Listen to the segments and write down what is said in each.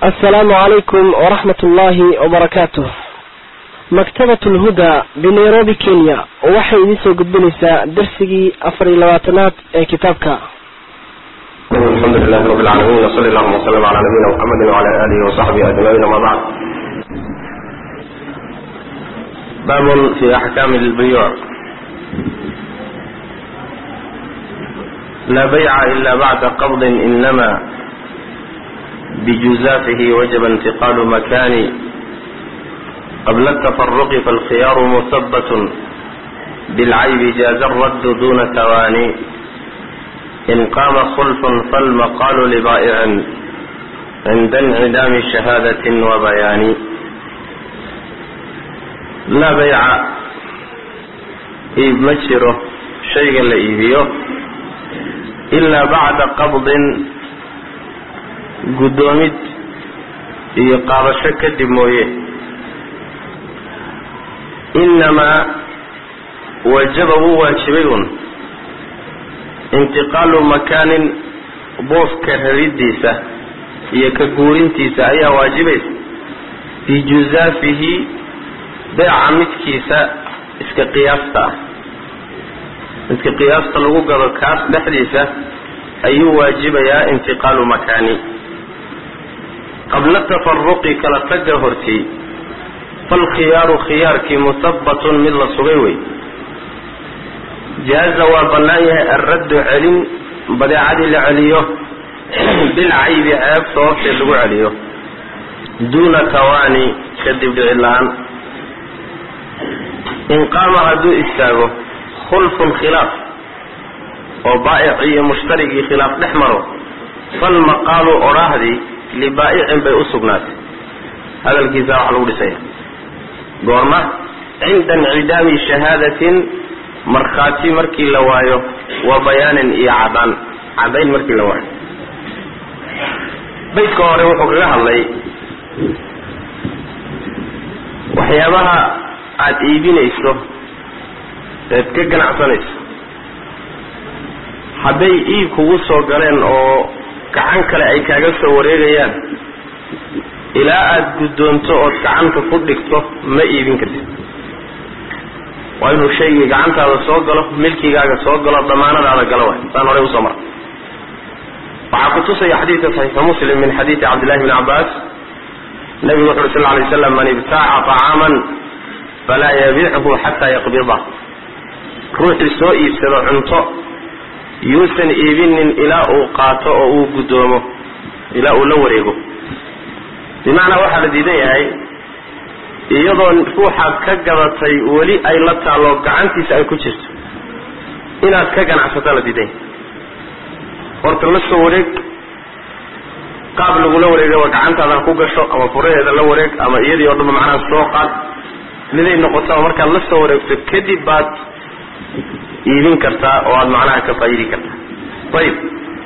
asalaamu calaykum waraxmat ullaahi wabarakaatuh maktabat lhuda binairobi kenya waxay idiin soo gudbinaysaa darsigii afar iyo labaatanaad ee kitaabka alxamdu lilahi rabi lcaalamiin wsali allahuma wslm cala nabiyina mxamedi wcala alihi wasaxbihi ajmaciin ama bacd baabun fi axkaami lbuyuuc laa bayca ila bacda qabdin inama bijuzafihi wajaba intiqaalu makani qabla atafaruqi falkhiyaaru muhabatun bilcaybi jaaza raddu duna tawaani in qaama khulfun falmaqaalu libaa'icin cinda incidaami shahaadatin wa bayaani laa bayca iib ma jiro shayga la iibiyo ilaa bacda qabdin guddoomid iyo qaadasho kadib mooye inamaa wajaba wuu waajibay un intiqaalu makaanin booska raridiisa iyo ka guurintiisa ayaa waajibaysa bijuzaafihi beeca midkiisa iska qiyaasta ah midka qiyaasta lagu gado kaas dhexdiisa ayuu waajibayaa intiqaalu makaani qabla tafaruqi kala tagga hortii falkhiyaaru khiyaarkii muhabatun mid la sugay wey jaaza waa bannaan yahay alraddu celin badeecadii la celiyo bilcaybi ceeb sababteed lagu celiyo duuna tawaani kadib dhicin la-aan in qaama hadduu istaago khulfun khilaaf oo baa'icii iyo mushtarigii khilaaf dhex maro falmaqaalu odhaahdii libaa'icin bay u sugnaatay hadalkiisa waxa lagu dhisaya goorma cinda incidaami shahaadatin markhaati markii la waayo wa bayaanin iyo cadaan caddayn markii la waayo baydka hore wuxuu kaga hadlay waxyaabaha aada iibinayso eed ka ganacsanayso hadday iib kugu soo galeen oo gacan kale ay kaaga soo wareegayaan ilaa aada guddoonto ood gacanta ku dhigto ma iibin kartid waa inuu shaygii gacantaada soo galo milkigaaga soo galo damaanadaada galo waay saan horey usoo mara waxaa ku tusaya xadiidka saxiixu muslim min xadiidi cabdillahi bni cabbaas nabigu wuxu uri sal lay slam man ibtaaca طacaaman falaa yabichu xataa yaqbida ruuxii soo iibsado cunto yuusan iibinin ilaa uu qaato oo uu guddoomo ilaa uu la wareego bimacnaa waxaa la diidan yahay iyadoo ruuxaad ka gadatay weli ay la taallo gacantiisa ay ku jirto inaad ka ganacsataa la diidan yahay horta la soo wareeg qaab lagula wareegaba gacantaada ku gasho ama furaheeda la wareeg ama iyadii oo dhanba macnaha soo qaad miday noqotaba markaad la soo wareegto kadib baad iibin kartaa oo aada macnaha ka faa'idi kartaa ayib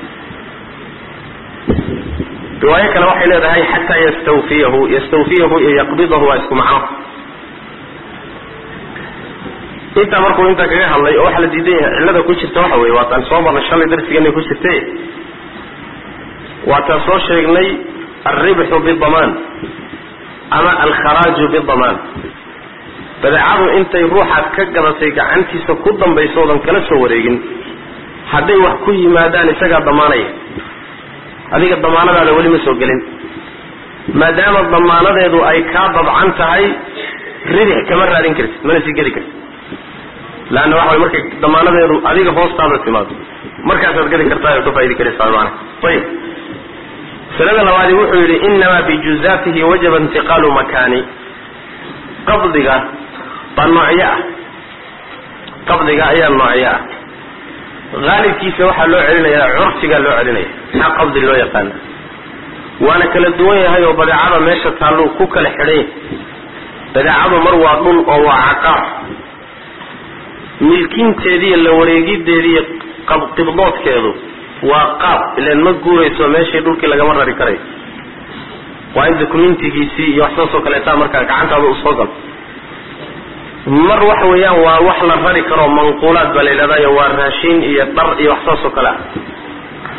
riwaayo kale waxay leedahay xataa yastawfiyahu yastawfiyahu iyo yaqbidahu waa isku macno intaa markuu intaa kaga hadlay oo waxaa la diidan yahay cillada ku jirta waxa weye waataan soo marnay shalay darsigeena ku jirte waataan soo sheegnay alribxu bidamaan ama alkharaaju bidamaan badeecadu intay ruuxaad ka gadatay gacantiisa ku dambayso oodan kala soo wareegin hadday wax ku yimaadaan isagaa damaanaya adiga damaanadaada weli ma soo gelin maadaama damaanadeedu ay kaa dabcan tahay ridix kama raadin kartid mana sii geli kartid leanna waxa way markay damaanadeedu adiga hoostaada timaado markaasaad geli kartaa oo ka faa'idi karaysaa maana ayib masalada labaadi wuxuu yidhi inamaa bijuzaatihi wajaba intiqaalu makaani qabdiga baa noocyo ah qabdiga ayaa noocyo ah haalibkiisa waxaa loo celinayaa curfigaa loo celinaya maxaa qabdi loo yaqaana waana kala duwan yahay oo badeecada meesha taalluu ku kala xidhan yahay badeecadu mar waa dhul oo waa caqaar milkinteediiyo la wareegideediiyo qibdoodkeedu waa qaab ilan ma guurayso meeshii dhulkii lagama rari karayo waa in dokumentigiisii iyo wax saasoo kaleetaa markaa gacantaada u soo galo mar waxa weeyaan waa wax la rari karo manquulaad baa la yidhahdayo waa raashin iyo dhar iyo wax saasoo kale ah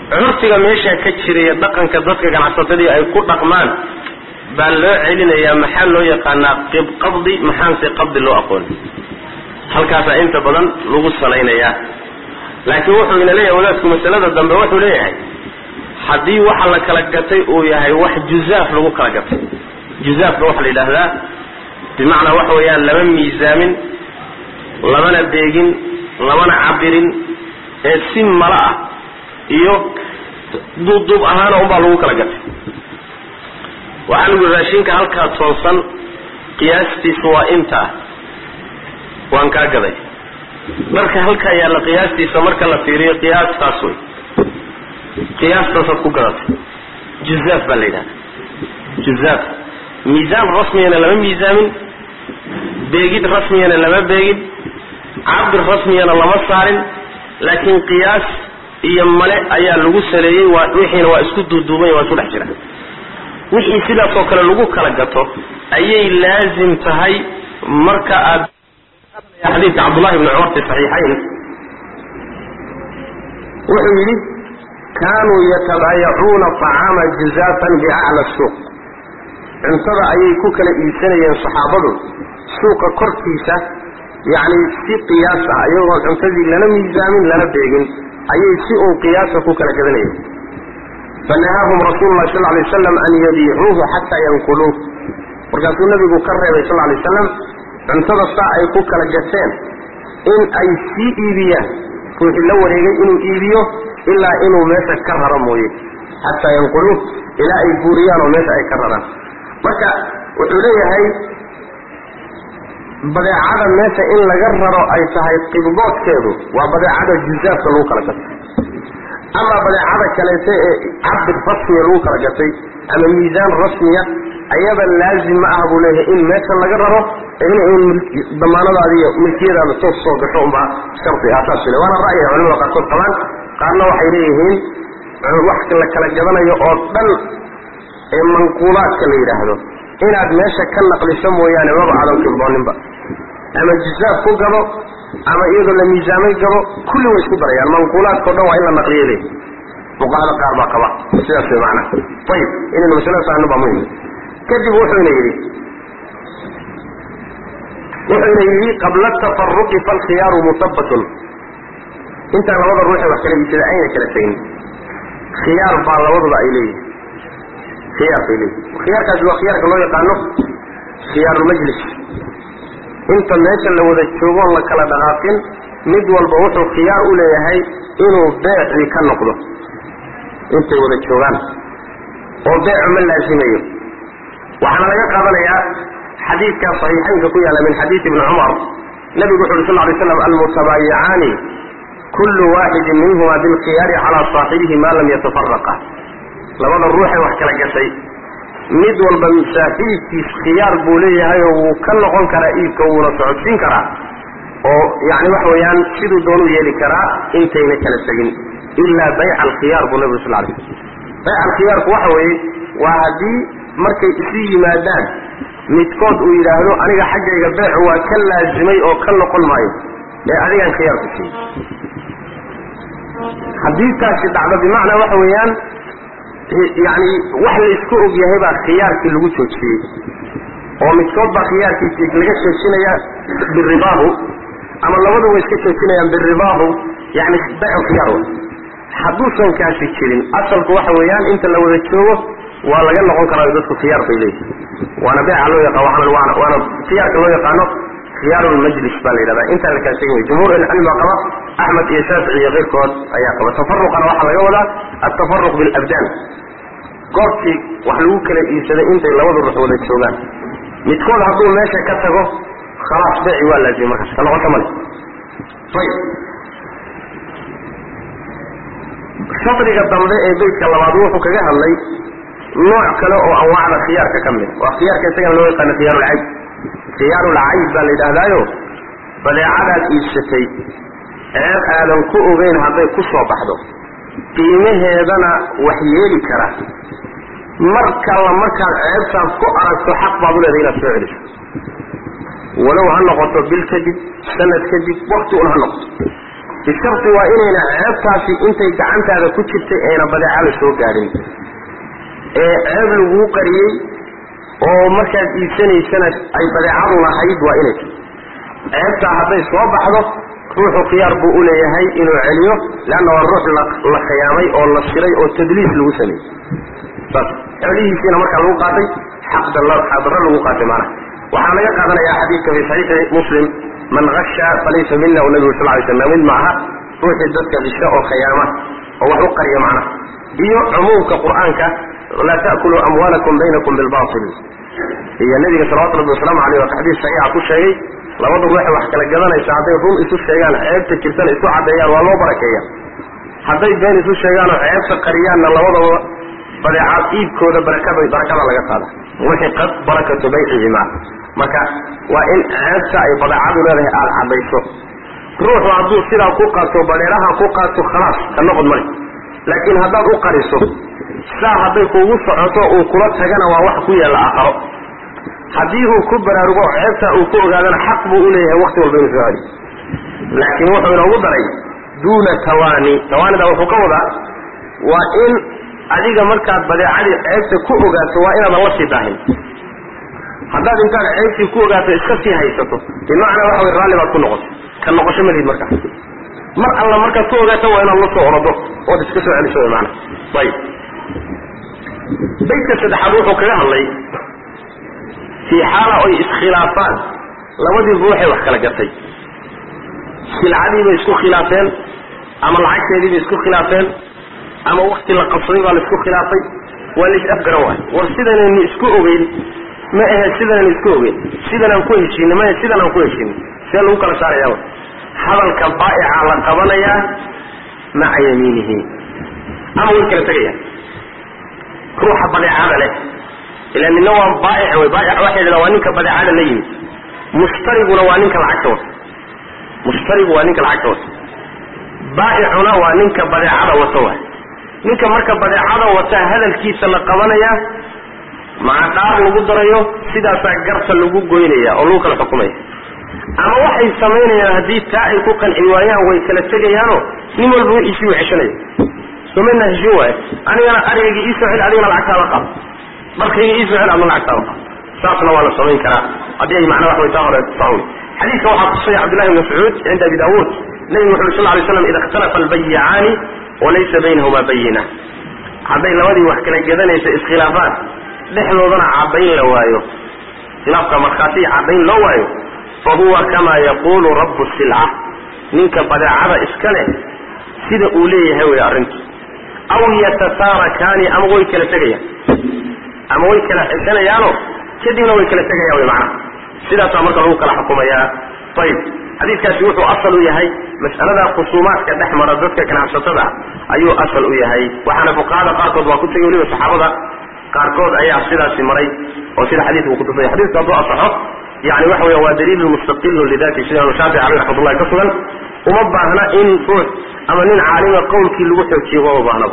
curfiga meeshaa ka jiraya dhaqanka dadka ganacsatadii ay ku dhaqmaan baa loo celinayaa maxaa loo yaqaanaa qabdi maxaanse qabdi loo aqoon halkaasaa inta badan lagu salaynayaa laakiin wuxuu ina leeyahay wadaadku masalada dambe wuxuu leeyahay haddii waxa la kala gatay uu yahay wax juzaaf lagu kala gatay juzaafka waxaa la yidhaahdaa bimacnaa waxa weeyaan lama miisaamin lamana beegin lamana cabirin ee si mala ah iyo duubduub ahaana unbaa lagu kala gatay waxaa lagu raashinka halkaa toonsan qiyaastiisu waa intaa waan kaa gaday dharka halkaa yaalla qiyaastiisa marka la fiiriyo qiyaastaas wey qiyaastaasaad ku gadatay juzaaf baa la yidhahda juzaaf miisaan rasmiyana lama miisaamin beegid rasmiyana lama beegin cabir rasmiyana lama saarin laakiin qiyaas iyo male ayaa lagu saleeyey waa wixiina waa isku duuduubanya waa isku dhex jira wixii sidaasoo kale lagu kala gato ayay laazim tahay marka aad xadiidka cabdullahi bni cumar fi saxiixayn wuxuu yidhi kaanuu yatabaayacuuna acaama juzaafan biacla suuq cuntada ayay ku kala iibsanayeen saxaabadu suuqa korkiisa yacni si qiyaas ah iyagoon cuntadii lana miisaamin lana beegin ayay si uun qiyaasa ku kala gadanayeen fanahaahum rasuulu llahi sal lay waslam an yabiicuuhu xataa yanquluuh markaasuu nabigu ka reebay sal lay waslam cuntada saa ay ku kala gateen in ay sii iibiyaan ruuxii la wareegay inuu iibiyo ilaa inuu meesha ka raro mooye xataa yanquluuh ilaa ay buuriyaan oo meesha ay ka raraan marka wuxuu leeyahay badeecada meesha in laga raro ay tahay qibdoodkeedu waa badeecada juzaafka lagu kala gatay ama badeecada kaleete ee cabir rasmiya lagu kala gatay ama miisaan rasmiya ayada laazim ma ah buu leeyahay in meesha laga raro in un damaanadaada iyo milkiyadaada toos soo gasho unbaa shardi ah saas le waana ra'yiga culamada qaarkood qabaan qaarna waxay leeyihiin wax la kala gadanayo oo dhan ee manquulaadka la yidhaahdo inaad meesha ka naqliso mooyaane maba aadan qibdooninba ama juzaaf ku gado ama iyadoo la miisaamay gado kulli way isku darayaan manquulaadkao dhan waa in la naqliyo le fuqahada qaar baa qaba sidaas way macnaha ayib inaynu masalada fahno baa muhim kadib wuxuuna yidhi wuxuuna yidhi qabla tafaruqi falkhiyaaru musabatun intaan labada ruuxe wax kala iibsada ayna kala tegin khiyaar baa labaduba ay leeyihin khiyaar bay leeyihin khiyaarkaasi waa khiyaarka loo yaqaano khiyaarulmajlis inta meesha la wada joogoon la kala dhaqaaqin mid walba wuxuu khiyaar u leeyahay inuu beecii ka noqdo intay wada joogaan oo beecu ma laasimayo waxaana laga qaadanayaa xadiidka saxiixaynka ku yaalla min xadiidi ibni cumar nabigu wuxu uri sal lay slam almutabaayicaani kullu waaxidin minhuma bilkhiyaari calaa saaxibihi maa lam yatafaraqa labada ruuxee wax kala gashay mid walba saaxiibkiis khiyaar buu leeyahay oo wuu ka noqon karaa iibka wuuna socodsiin karaa oo yani waxa weeyaan siduu doonuu yeeli karaa intayna kala tegin ilaa bayca alkhiyaar buu nabigu sal lay slam bayca alkhiyaarku waxa weeye waa haddii markay isu yimaadaan midkood uu yidhaahdo aniga xaggayga beecu waa ka laazimay oo ka noqon maayo ee adigaan khiyaar ku siiyey haddii taasi dhacdo bimacnaa waxa weeyaan yani wax laysku og yahay baa khiyaarkii lagu joojiyey oo midkood baa khiyaarkiisi laga joojinaya biridaahu ama labadu way iska joojinayaan biridaahu yani baycu khiyaar wa hadduusan kaasi jirin asalku waxa weeyaan inta la wada joogo waa laga noqon karaa dadku khiyaar bay leeyihin waana beeca loo yaqa waana waana khiyaarka loo yaqaano khiyaarulmajlis baa la yidhahda intaan la kala tegin wey jumhuur ilcilmi baa qaba axmed iyo shaafici iyo keyrkood ayaa qaba tafaruqana waxaa laga wadaa altafaruq bilabdaan goobtii wax lagu kala iibsaday intay labadu ruux wada joogaan midkood hadduu meesha ka tago khalaas beeci waa laazimay markaas ka noqota male ayib shadriga dambe ee beytka labaad wuxuu kaga hadlay nooc kale oo anwaacda khiyaarka ka mid waa khiyaarka isagana loo yaqaano khiyaarulcayb khiyaarulcayb baa la yidhaahdaayo badeecadaad iibsatay ceeb aadan ku ogeyn hadday ku soo baxdo qiimaheedana wax yeeli kara mar kalla markaad ceebtaas ku aragto xaq baad u leedahay inaad soo celiso walow ha noqoto bil kadib sanad kadib wakti un ha noqoto bisharti waa inayna ceebtaasi intay gacantaada ku jirtay ayna badeecada soo gaadhin ee ceeb laguu qariyey oo markaad iibsanaysana ay badeecadu lahayd waa inay ceebtaa hadday soo baxdo ruuxu khiyaar buu u leeyahay inuu celiyo leanna waa ruux la khiyaamay oo la siray oo tadliis lagu sameeyey saas celihiisiina markaa lagu qaatay xaqdarro lagu qaatay maanaha waxaa laga qaadanayaa xadiidka fi saxiixi muslim man hasha falaysa mina u nabigu sal ly slam mid maaha ruuxii dadka disha oo khiyaama oo wax u qariya macnaha iyo cumuumka qur'aanka laa ta'kuluu amwaalakum baynakum bilbatil iyo nabiga salawatu rabbi wasalaamu aleyh waa xadiis saxiixa ku sheegay labada ruuxe wax kala gadanaysa hadday run isu sheegaan ceebta jirtana isu caddeeyaan waa loo barakeeya hadday been isu sheegaan oo ceebta qariyaanna labadaba badeecaad iibkooda barakada barakada laga qaada wixii qad barakatu baycihima marka waa in ceebta ay badeecadu leedahay aada caddayso ruuxu hadduu sidaa ku qaato badheeraha ku qaato khalaas ka noqod male laakiin haddaad u qariso saa hadday kuugu socoto uu kula tagana waa wax ku yaalla aakharo haddii uu ku baraarugo ceebtaa uu ku ogaadana xaq buu u leeyahay wakti walba inuu soo celiyo laakiin wuxuu inoogu daray duuna tawaani tawaanida wuxuu ka wadaa waa in adiga markaad badeecadii ceebta ku ogaato waa inaadan la sii daahin haddaad intaad ceebtii ku ogaato iska sii haysato bimacnaa waxa way raalli baad ku noqoto ka noqosho malihid markaa mar alla markaad ku ogaato waa inaad la soo orodo ood iska soo celiso wy maana ayib baydka saddexaad wuxuu kaga hadlay fii xaala oy iskhilaafaan labadii ruuxay wax kala gatay silcadiibay isku khilaafeen ama lacagteediibay isku khilaafeen ama wakti la qabsaday baa la isku khilaafay waa lais afgaran waayo war sidanaynu isku ogeyn ma ahe sidanaynu isku ogeyn sidanaan ku heshiinay ma ahe sidan aan ku heshiinay see lagu kala saaraya hadalka baa'ica la qabanayaa maca yamiinihi ama way kala tegayaan ruuxa badeecada leh ila nina waa baaic wey baaic waxay dhahdaa waa ninka badeecada la yimid mushtariguna waa ninka lacagta wata mushtarigu waa ninka lacagta wata baa'icuna waa ninka badeecada wata waay ninka marka badeecada wata hadalkiisa la qabanayaa maca dhaar lagu darayo sidaasaa garta lagu goynaya oo lagu kala xukumaya ama waxay samaynayaan haddii taa ay ku qanci waayaan way kala tegayaanoo nin walba wixiisii u ceshanaya somayna heshin waayo anigana arigaygii iisoo cel adigana lacagtaada qab markayga iisoo cel adna lacagtaada qab saasna waa la samayn karaa haddii ay macnaa wax way taa hore sawi xadiidka waxaa tusaya cabdillahi bn mascuud cinda abi daawuud nabigu wuxu uri sal lay slam ida ikhtalafa albayicaani walaysa baynahuma bayina hadday labadii wax kala gedanaysa iskhilaafaan dhexdoodana caddayn la waayo khilaafka markhaati caddayn loo waayo fa huwa kama yaqulu rabu silca ninka badeecada iska leh sida uu leeyahay wey arrintu aw yatasaarakaani ama way kala tegayaan ama way kala xeshanayaano kadibna way kala tegayaan wy macnaha sidaasaa marka lagu kala xukumayaa ayib xadiidkaasi wuxuu asal u yahay mas'alada khusuumaadka dhex mara dadka ganacsatada ayuu asal u yahay waxaana fuqahada qaarkood waa ku tegay weliba saxaabada qaarkood ayaa sidaasi maray oo sida xadiidka uu kutusaya xadiidku hadduu asaxo yani waxa weya waa daliilun mustaqilun lidati sida imaam shaafici aleyh raxmatullahi ka sugan uma baahna in ruux ama nin caalima qowlkii lagu xoojiyo uma baahnaba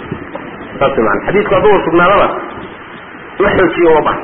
saas man xadiidku hadduu sugnaadaba la xoojiyo uma baahna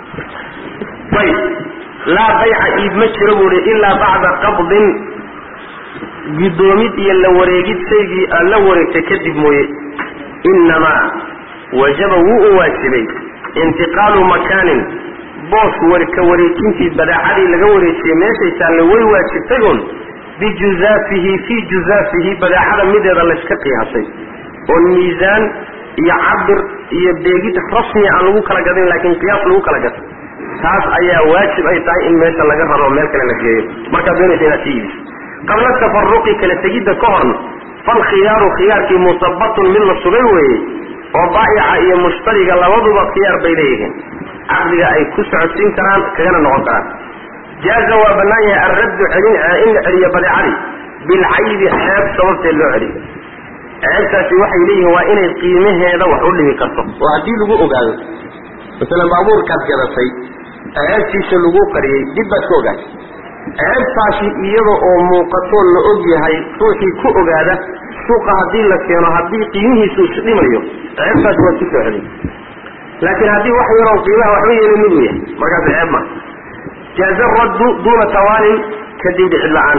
ayib laa bayca iib ma jiro buu hi ilaa bacda qabdin guddoomid iyo la wareegid shaygii aad la wareegtay kadib mooye inamaa wajaba wuu u waajibay intiqaalu makaanin boos ka wareejintii badeecadii laga wareejiyey meeshay taalle way waajibtay un bijuzaafihi fii juzaafihi badeecada mideeda layska qiyaasay oo miisaan iyo cabir iyo beegid rasmi aan lagu kala gadin laakiin qiyaas lagu kala gatay taas ayaa waajib ay tahay in meesha laga raro meel kale la geeyo markaad doonaysa inaad ka iibiso qabla tafaruqi kala tegidda ka horna falkhiyaaru khiyaarkii musabatun mid la sugay weeye oo baa'ica iyo mushtariga labaduba khiyaar bay leeyihiin caqdiga ay ku socodsiin karaan kagana noqon karaan jaaza waa bannaan yahay alraddu celin in la celiyo badeecadii bilcaybi ceeb sababteed loo celiyo ceebtaasi waxay leeyihiin waa inay qiimaheeda wax u dhimi karto oo haddii lagu ogaado masalan baabuurkaad gadatay ceebtiisa lagu qariyey dib baad ka ogaatay ceebtaasi iyada oo muuqatoo la og yahay ruuxii ku ogaada suuqa haddii la keeno haddii qiimihiisu isdhimayo ceebtaasi waad ku soo celin laakiin haddii wax yaroon qiimaha waxba yeelin miduu yahay markaas ceeb ma jaaza raddu duuna tawaalin kadib dhicid la-aan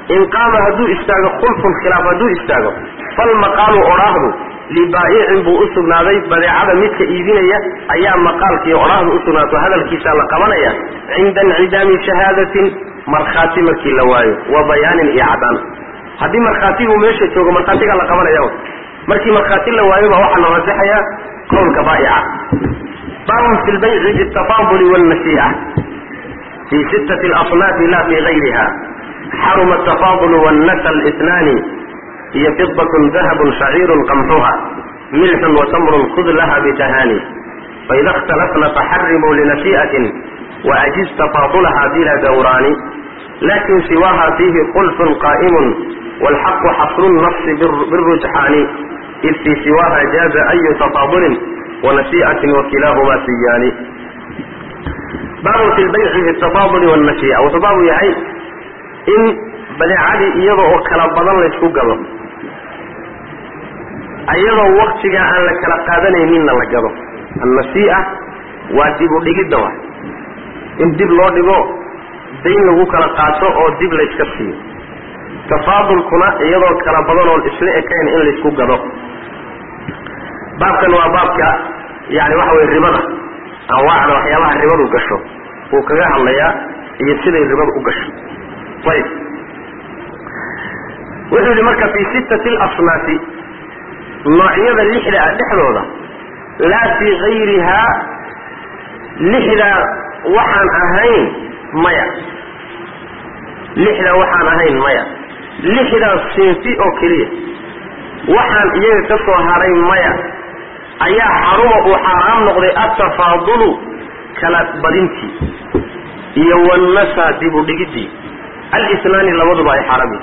in qaama hadduu istaago khulfun khilaaf hadduu istaago falmaqaalu odhaahdu libaa'icin buu u sugnaaday badeecada midka iibinaya ayaa maqaalkiiyo odhaahdu u sugnaato hadalkiisaa la qabanaya cinda incidaami shahaadatin markhaati markii la waayo wa bayaanin iyo cadaan haddii markhaatigu meesha joogo markhaatigaa la qabanaya markii markhaati la waayo baa waxaa la rajaxayaa qowlka baa'ica baabun fi lbayci biاtafaaduli wاlnasii'a fi sittati اlasnaafi la fi gayriha xaruma atafaadulu wاnnasa اlitnaani hiyo fidaة dahabun shaciiru qamxuha milxun watamrun khud laha bitahaani faida اkhtalafna faxarimuu linasii'atin waajiz tafaadulaha bila dawraani lakin siwaha fiihi khulfun qaa'imun wاlxaqu xasru الnafsi birujxaani id fii siwaha jaaza ayu tafaadulin wanasii'atin wakilaahuma siyaani baabun fi lbayci fi tafaaduli wاnnasii'a wuxuu baabu yahay in badeecadii iyada oo kala badan laysku gado iyadoo waktigaa aan la kala qaadanayninna la gado annasii'a waa dib u dhigidda wa in dib loo dhigo dayn lagu kala qaato oo dib layska siiyo tafaadulkuna iyadoo kala badan oon isla ekayn in laysku gado baabkan waa baabka yani waxa weye ribada anwaacda waxyaabaha ribadu gasho wuu kaga hadlayaa iyo siday ribadu u gasho ayib wuxuu yihi marka fii sittati alasnaafi noocyada lixda ah dhexdooda laa fii gayrihaa lixdaa waxaan ahayn maya lixdaa waxaan ahayn maya lixdaa sinfi oo keliya waxaan iyaga ka soo haray maya ayaa xaruma uu xaaraam noqday atafaadulu kala badintii iyo wannasa dib u dhigidii alisnaani labaduba ay xaaraam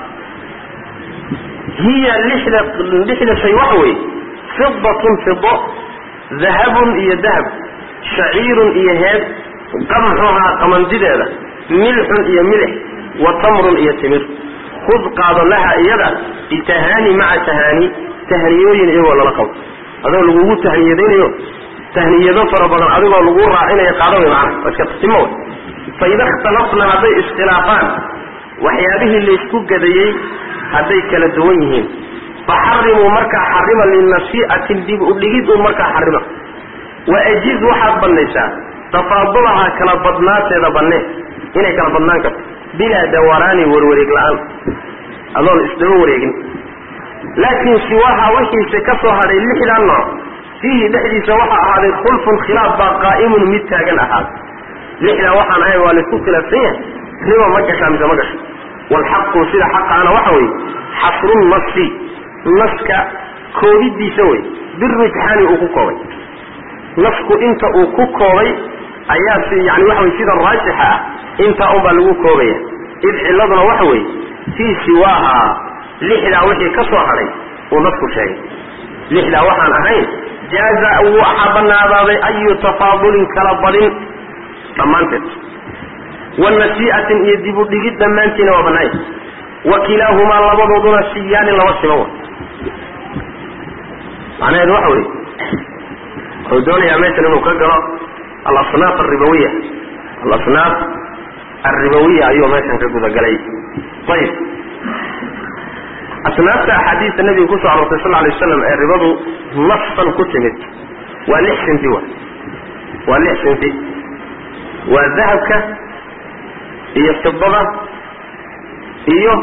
hiya lixda lixda shay waxa weeye fidatun fido dahabun iyo dahab shaciirun iyo heed qamxuhaa qamandideeda milxun iyo milix wa tamrun iyo timir khud qaado laha iyada bitahaani maca tahaani tahniyooyin iyagoo lala qabo adoo lagugu tahniyadaynayo tahniyado fara badan adigoo lagu raacinayo qaado way macana waa iska timo way faida ikhtalafna hadday iskhilaafaan waxyaabihii laysku gadayey hadday kala duwan yihiin faxarimuu markaa xarima linasii'atin dib u dhigid un markaa xarima wa ajiz waxaad bannaysaa tafaadulaha kala badnaateeda banne inay kala badnaan karto bilaa dawaraani warwareeg la-aan adoon isdaba wareegin laakiin siwaha wixiise ka soo hadhay lixdaa nooc fiihi dhexdiisa waxaa ahaaday khulfun khilaaf baa qaa'imun mid taagan ahaaday lixdaa waxaan ahay waa laysku khilaafsan yahay riba ma gashaa mise ma gasho waalxaqu sida xaqaana waxa weeye xasru nasi naska koobidiisa wey birujxaani uu ku koobay nasku inta uu ku koobay ayaa si yani waxa wey sida raajixa ah intaa unbaa lagu koobaya id ciladuna waxa weeye fii siwaaha lixdaa wixii ka soo hadhay uu nasku sheegay lixdaa waxaan ahayn jaaza wuu waxaa banaadaaday ayu tafaadulin kala badin dhammaanteed wanasii'atin iyo dib u dhigid dhammaantiina waa banaaya wa kilaahumaa labadooduna siyaani laba siman wa macnaheedu waxa weye wuxuu doonayaa meeshan inuu ka galo alasnaaf alribawiya alasnaaf alribawiya ayuu meeshan ka gudagalay ayib asnaafta axaadiista nabiga kusoo aroortay sal alay waslam ee ribadu nafsan ku timid waa lix sinfi wa waa lix sinfi waa dahabka iyo fidada iyo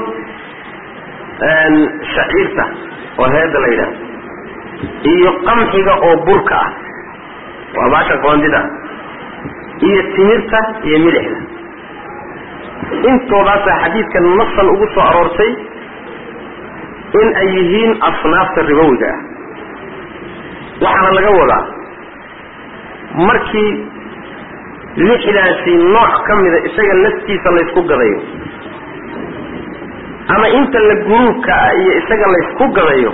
shaciirta oo heeda la yidhaahdo iyo qamxiga oo burka ah waa baasha qoondida iyo timirta iyo milixda intoodaasaa xadiidka nasan ugu soo aroortay in ay yihiin asnaafta ribowiga ah waxaana laga wadaa markii lixdaasi nooc ka mida isaga laftiisa laysku gadayo ama inta la guruubka ah iyo isaga laysku gadayo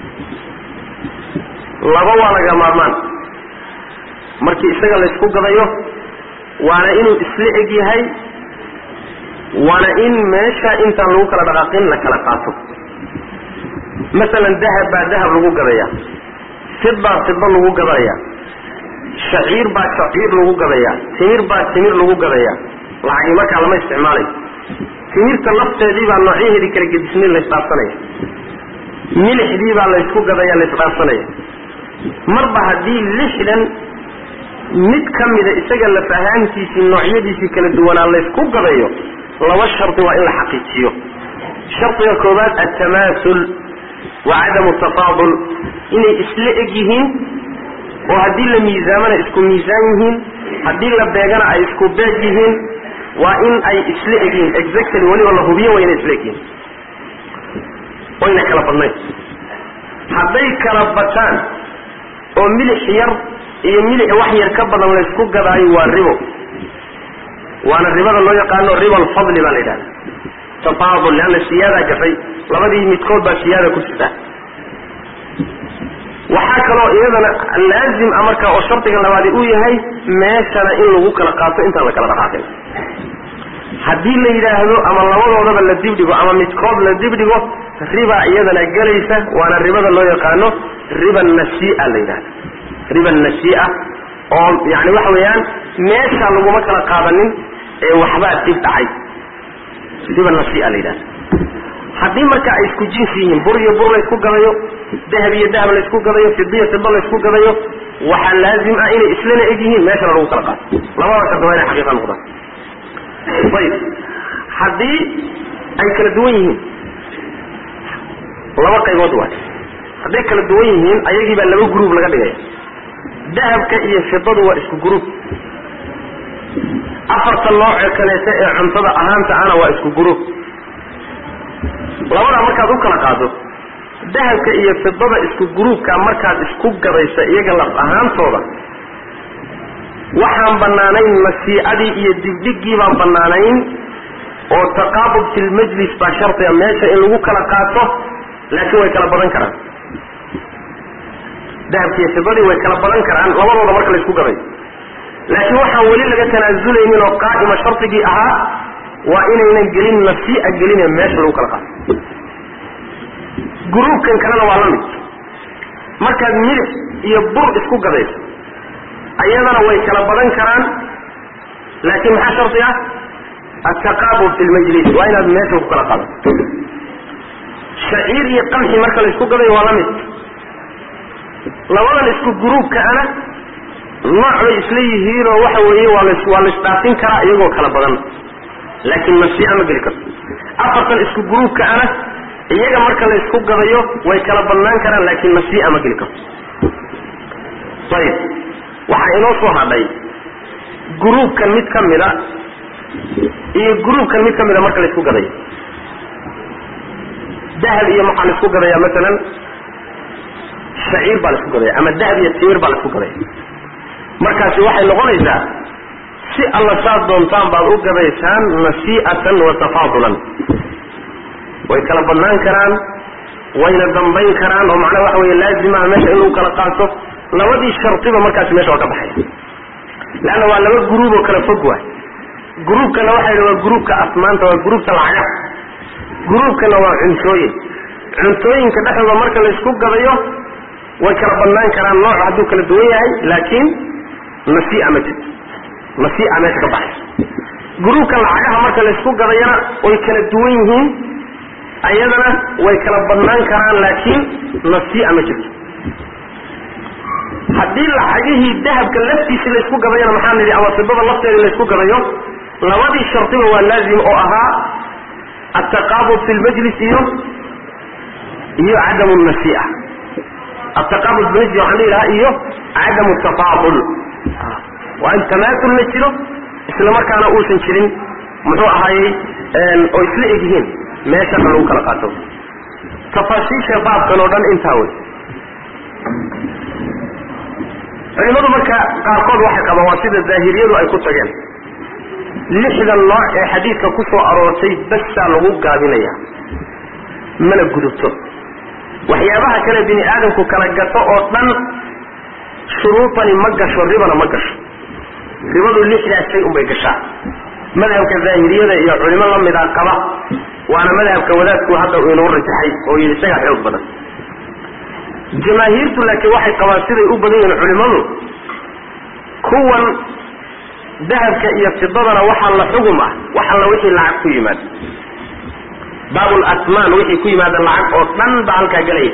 laba waa laga maarmaan markii isaga laysku gadayo waana inuu isla eg yahay waana in meesha intaan lagu kala dhaqaaqin la kala qaato masalan dahab baa dahab lagu gadaya fid baa fidba lagu gadaya shaciir baa shaciir lagu gadaya timir baa timir lagu gadaya lacagii markaa lama isticmaalayo timirta lafteedii baa noocyaheedii kala gedisnayn la isdhaafsanaya milixdii baa la ysku gadaya la isdhaafsanaya marba haddii lixdan mid ka mida isaga laf ahaantiisii noocyadiisii kala duwanaa laysku gadayo laba shardi waa in la xaqiijiyo shardiga koowaad altamaasul wa cadamu tafaadul inay isla eg yihiin oo haddii la miisaamana isku miisaan yihiin haddii la beegana ay isku beeg yihiin waa in ay isla eg yihiin exactly weliba la hubiyo waa inay isla eg yihiin wayna kala badnayn hadday kala bataan oo milix yar iyo milix wax yar ka badan laysku gadaayo waa ribo waana ribada loo yaqaano riba alfadli baa la yidhahda tafaadul leanna siyaadaa gashay labadii midkood baa siyaada ku jirta waxaa kaloo iyadana laazim a markaa oo shardiga labaadi uu yahay meeshana in lagu kala qaato intaan la kala dhaqaaqin haddii la yidhaahdo ama labadoodaba la dibdhigo ama midkood la dibdhigo riba iyadana gelaysa waana ribada loo yaqaano riba nasia la yidhahda riba nasia oo yani waxa weeyaan meesha laguma kala qaadanin ee waxbaa dib dhacay riba nasia la yidhahda haddii marka ay isku jinsi yihiin bur iyo bur laysku gadayo dahab iyo dahab laysku gadayo fidiyo fido laysku gadayo waxaa laazim ah inay islana eg yihiin meeshana lagu kala qaato labada shardi waa inay xaqiiqa noqdaan ayib haddii ay kala duwan yihiin laba qaybood waay hadday kala duwan yihiin ayagii baa laba gruub laga dhigaya dahabka iyo fidadu waa isku gruub afarta nooce kaleeta ee cuntada ahaanta ana waa isku gruub labadaa markaad u kala qaado dahabka iyo fidada isku gruubka markaad isku gadaysa iyaga laf ahaantooda waxaan bannaanayn nasiicadii iyo dibdhigii baan bannaanayn oo taqaabud fi lmajlis baa shardiga meesha in lagu kala qaato laakiin way kala badan karaan dahabki iyo fidadii way kala badan karaan labadooda marka la isku gaday laakiin waxaan weli laga tanaazulaynin oo qaa'ima shardigii ahaa waa inaynan gelin nasii'a gelin ee meesha lagu kala qaato gruubkan kalena waa la mid markaad milix iyo bur isku gadayso ayadana way kala badan karaan laakiin maxaa shardi ah altaqaabud fi lmajlis waa inaad meesha ku kala qaadato shaciir iyo qamxi marka la isku gadayo waa la mid labadan isku gruubka ana nooc bay isla yihiin oo waxa weeye waa las waa la isdhaafin karaa iyagoo kala badan laakiin nasiica ma geli karto afartan isku gruubka ana iyaga marka la isku gadayo way kala badnaan karaan laakiin nasiica ma geli karto ayib waxaa inoo soo hadhay gruubkan mid ka mida iyo gruubkan mid ka mida marka la isku gadayo dahab iyo maxaa la isku gadaya masalan shaciir baa la isku gadaya ama dahab iyo timir baa la isku gadaya markaasi waxay noqonaysaa si alla saad doontaan baad u gadaysaan nasii'atan wa tafaadulan way kala badnaan karaan wayna dambayn karaan oo macnaha waxa weeye laazimaha meesha in lagu kala qaato labadii shardiba markaasi meesha waa ka baxaya leanna waa laba gruub oo kala fog waay gruubkana waxa yidhi waa gruubka asmaanta waa gruubka lacagaha gruubkana waa cuntooyin cuntooyinka dhexdooda marka la isku gadayo way kala badnaan karaan nooc hadduu kala duwan yahay laakiin nasii'a ma jirto nasii'a meesha ka baxaysa gruubka lacagaha marka la isku gadayana way kala duwan yihiin ayadana way kala badnaan karaan laakiin nasii'a ma jirto haddii lacagihii dahabka laftiisi la isku gadayana maxaa nidhi ama fidada lafteeda la isku gadayo labadii shardiba waa laazim oo ahaa altaqaabud fi lmajlis iyo iyo cadamu nasii'a altaqaabud fi lmajlis waxaan dhihi lahaa iyo cadamu tafaadul waa in tamaasul la jiro isla markaana uusan jirin muxuu ahaayey oo isla eg yihiin meeshana lagu kala qaato tafaasiisha baabkan oo dhan intaa wey culimadu marka qaarkood waxay qabaan waa sida daahiriyadu ay ku tageen lixdan nooc ee xadiidka ku soo aroortay basaa lagu gaabinaya mana gudubto waxyaabaha kale bini aadamku kala gato oo dhan shuruudani ma gasho ribana ma gasho ribadu lixdaas shay unbay gashaa madhabka daahiriyada iyo culimo la mida qaba waana madhabka wadaadku hadda uu inoo rajaxay oo yidhi isagaa xoog badan jamaahiirtu laakiin waxay qabaan siday u badan yihiin culimmadu kuwan dahabka iyo fidadana waxaa la xugum ah wax alla wixii lacag ku yimaada baabul asmaan wixii ku yimaada lacag oo dhan baa halkaa gelaya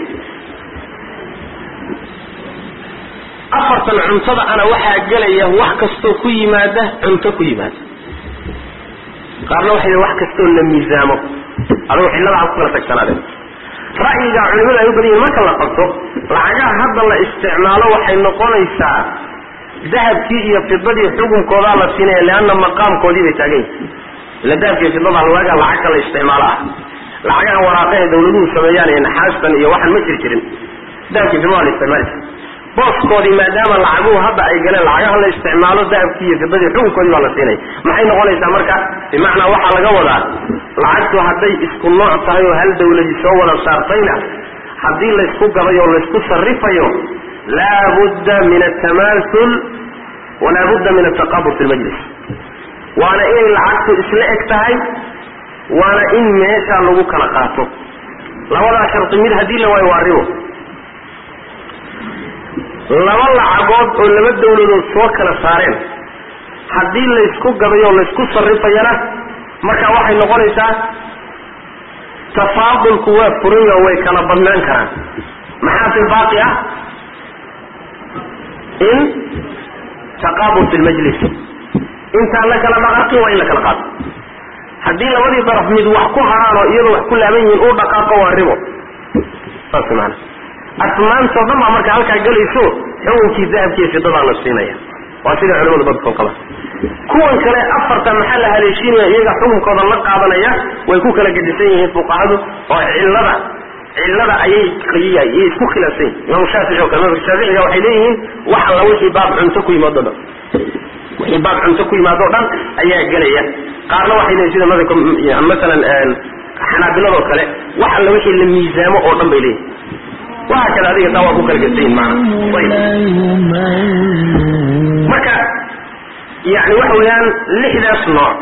afartan cuntada ana waxaa gelaya wax kastoo ku yimaada cunto ku yimaada qaarna waxay wax kastoo la miisaamo adugu xilladaha ku kala tagsanaadeen ra'yiga culimadu ay u badan yihin marka la qabto lacagaha hadda la isticmaalo waxay noqonaysaa dahabkii iyo fidadii xukunkoodaa la siinaya leanna maqaamkoodii bay taagan yihin ila dahabki iyo fidada waagaa lacagka la isticmaalo ah lacagaha waraaqahe dawladuhu sameeyaan iyo naxaastan iyo waxaan ma jir jirin dahabki fidada la isticmaali jir booskoodii maadaama lacaguhu hadda ay galeen lacagaha la isticmaalo dahabkii iyo fidadii xukunkoodii baa la siinaya maxay noqonaysaa marka bimacnaa waxaa laga wadaa lacagtu hadday isku nooc tahay oo hal dawladi soo wada saartayna haddii laysku gaday oo laysku sarifayo laa budda min atamaasul walaa budda min ataqabur fi lmajlis waana inay lacagtu isla eg tahay waana in meesha lagu kala qaato labadaa shardi mid haddii la waayo waa ribo laba lacagood oo laba dawladood soo kala saareen haddii laysku gaday oo laysku sarifayana marka waxay noqonaysaa tafaadulku waa furayo way kala badnaan karaan maxaa fi baaqi ah in taqaabul fi lmajlis intaan la kala dhaqaaqin waa in la kala qaato haddii labadii daraf mid wax ku haraan oo iyadoo wax ku laaban yihiin uu dhaqaaqo waa ribo saas maana asmaantoo dhan baa marka halkaa gelayso xukunkii dahabkiiyo fidadaa la siinaya waa sida culimadu badkoo qaba kuwan kale afarta maxaa la haleeshiinaya iyaga xukunkooda la qaadanaya way ku kala gedisan yihiin fuqahadu oo cillada cillada ayay ayay isku khilaafsan yihin imaamu shaafici oo kale madhabka shaaficiga waxay leeyihiin wax alla wixii baab cunto ku yimaado dhan wixii baab cunto ku yimaado dhan ayaa gelaya qaarna waxay leeyihin sida madhabka masalan xanaabiladoo kale wax alla wixii la miisaamo oo dhan bay leeyihin waxa kale adiga taa waa ku kala gedisan yihin maana ayb marka yani waxa weeyaan lixdaas nooc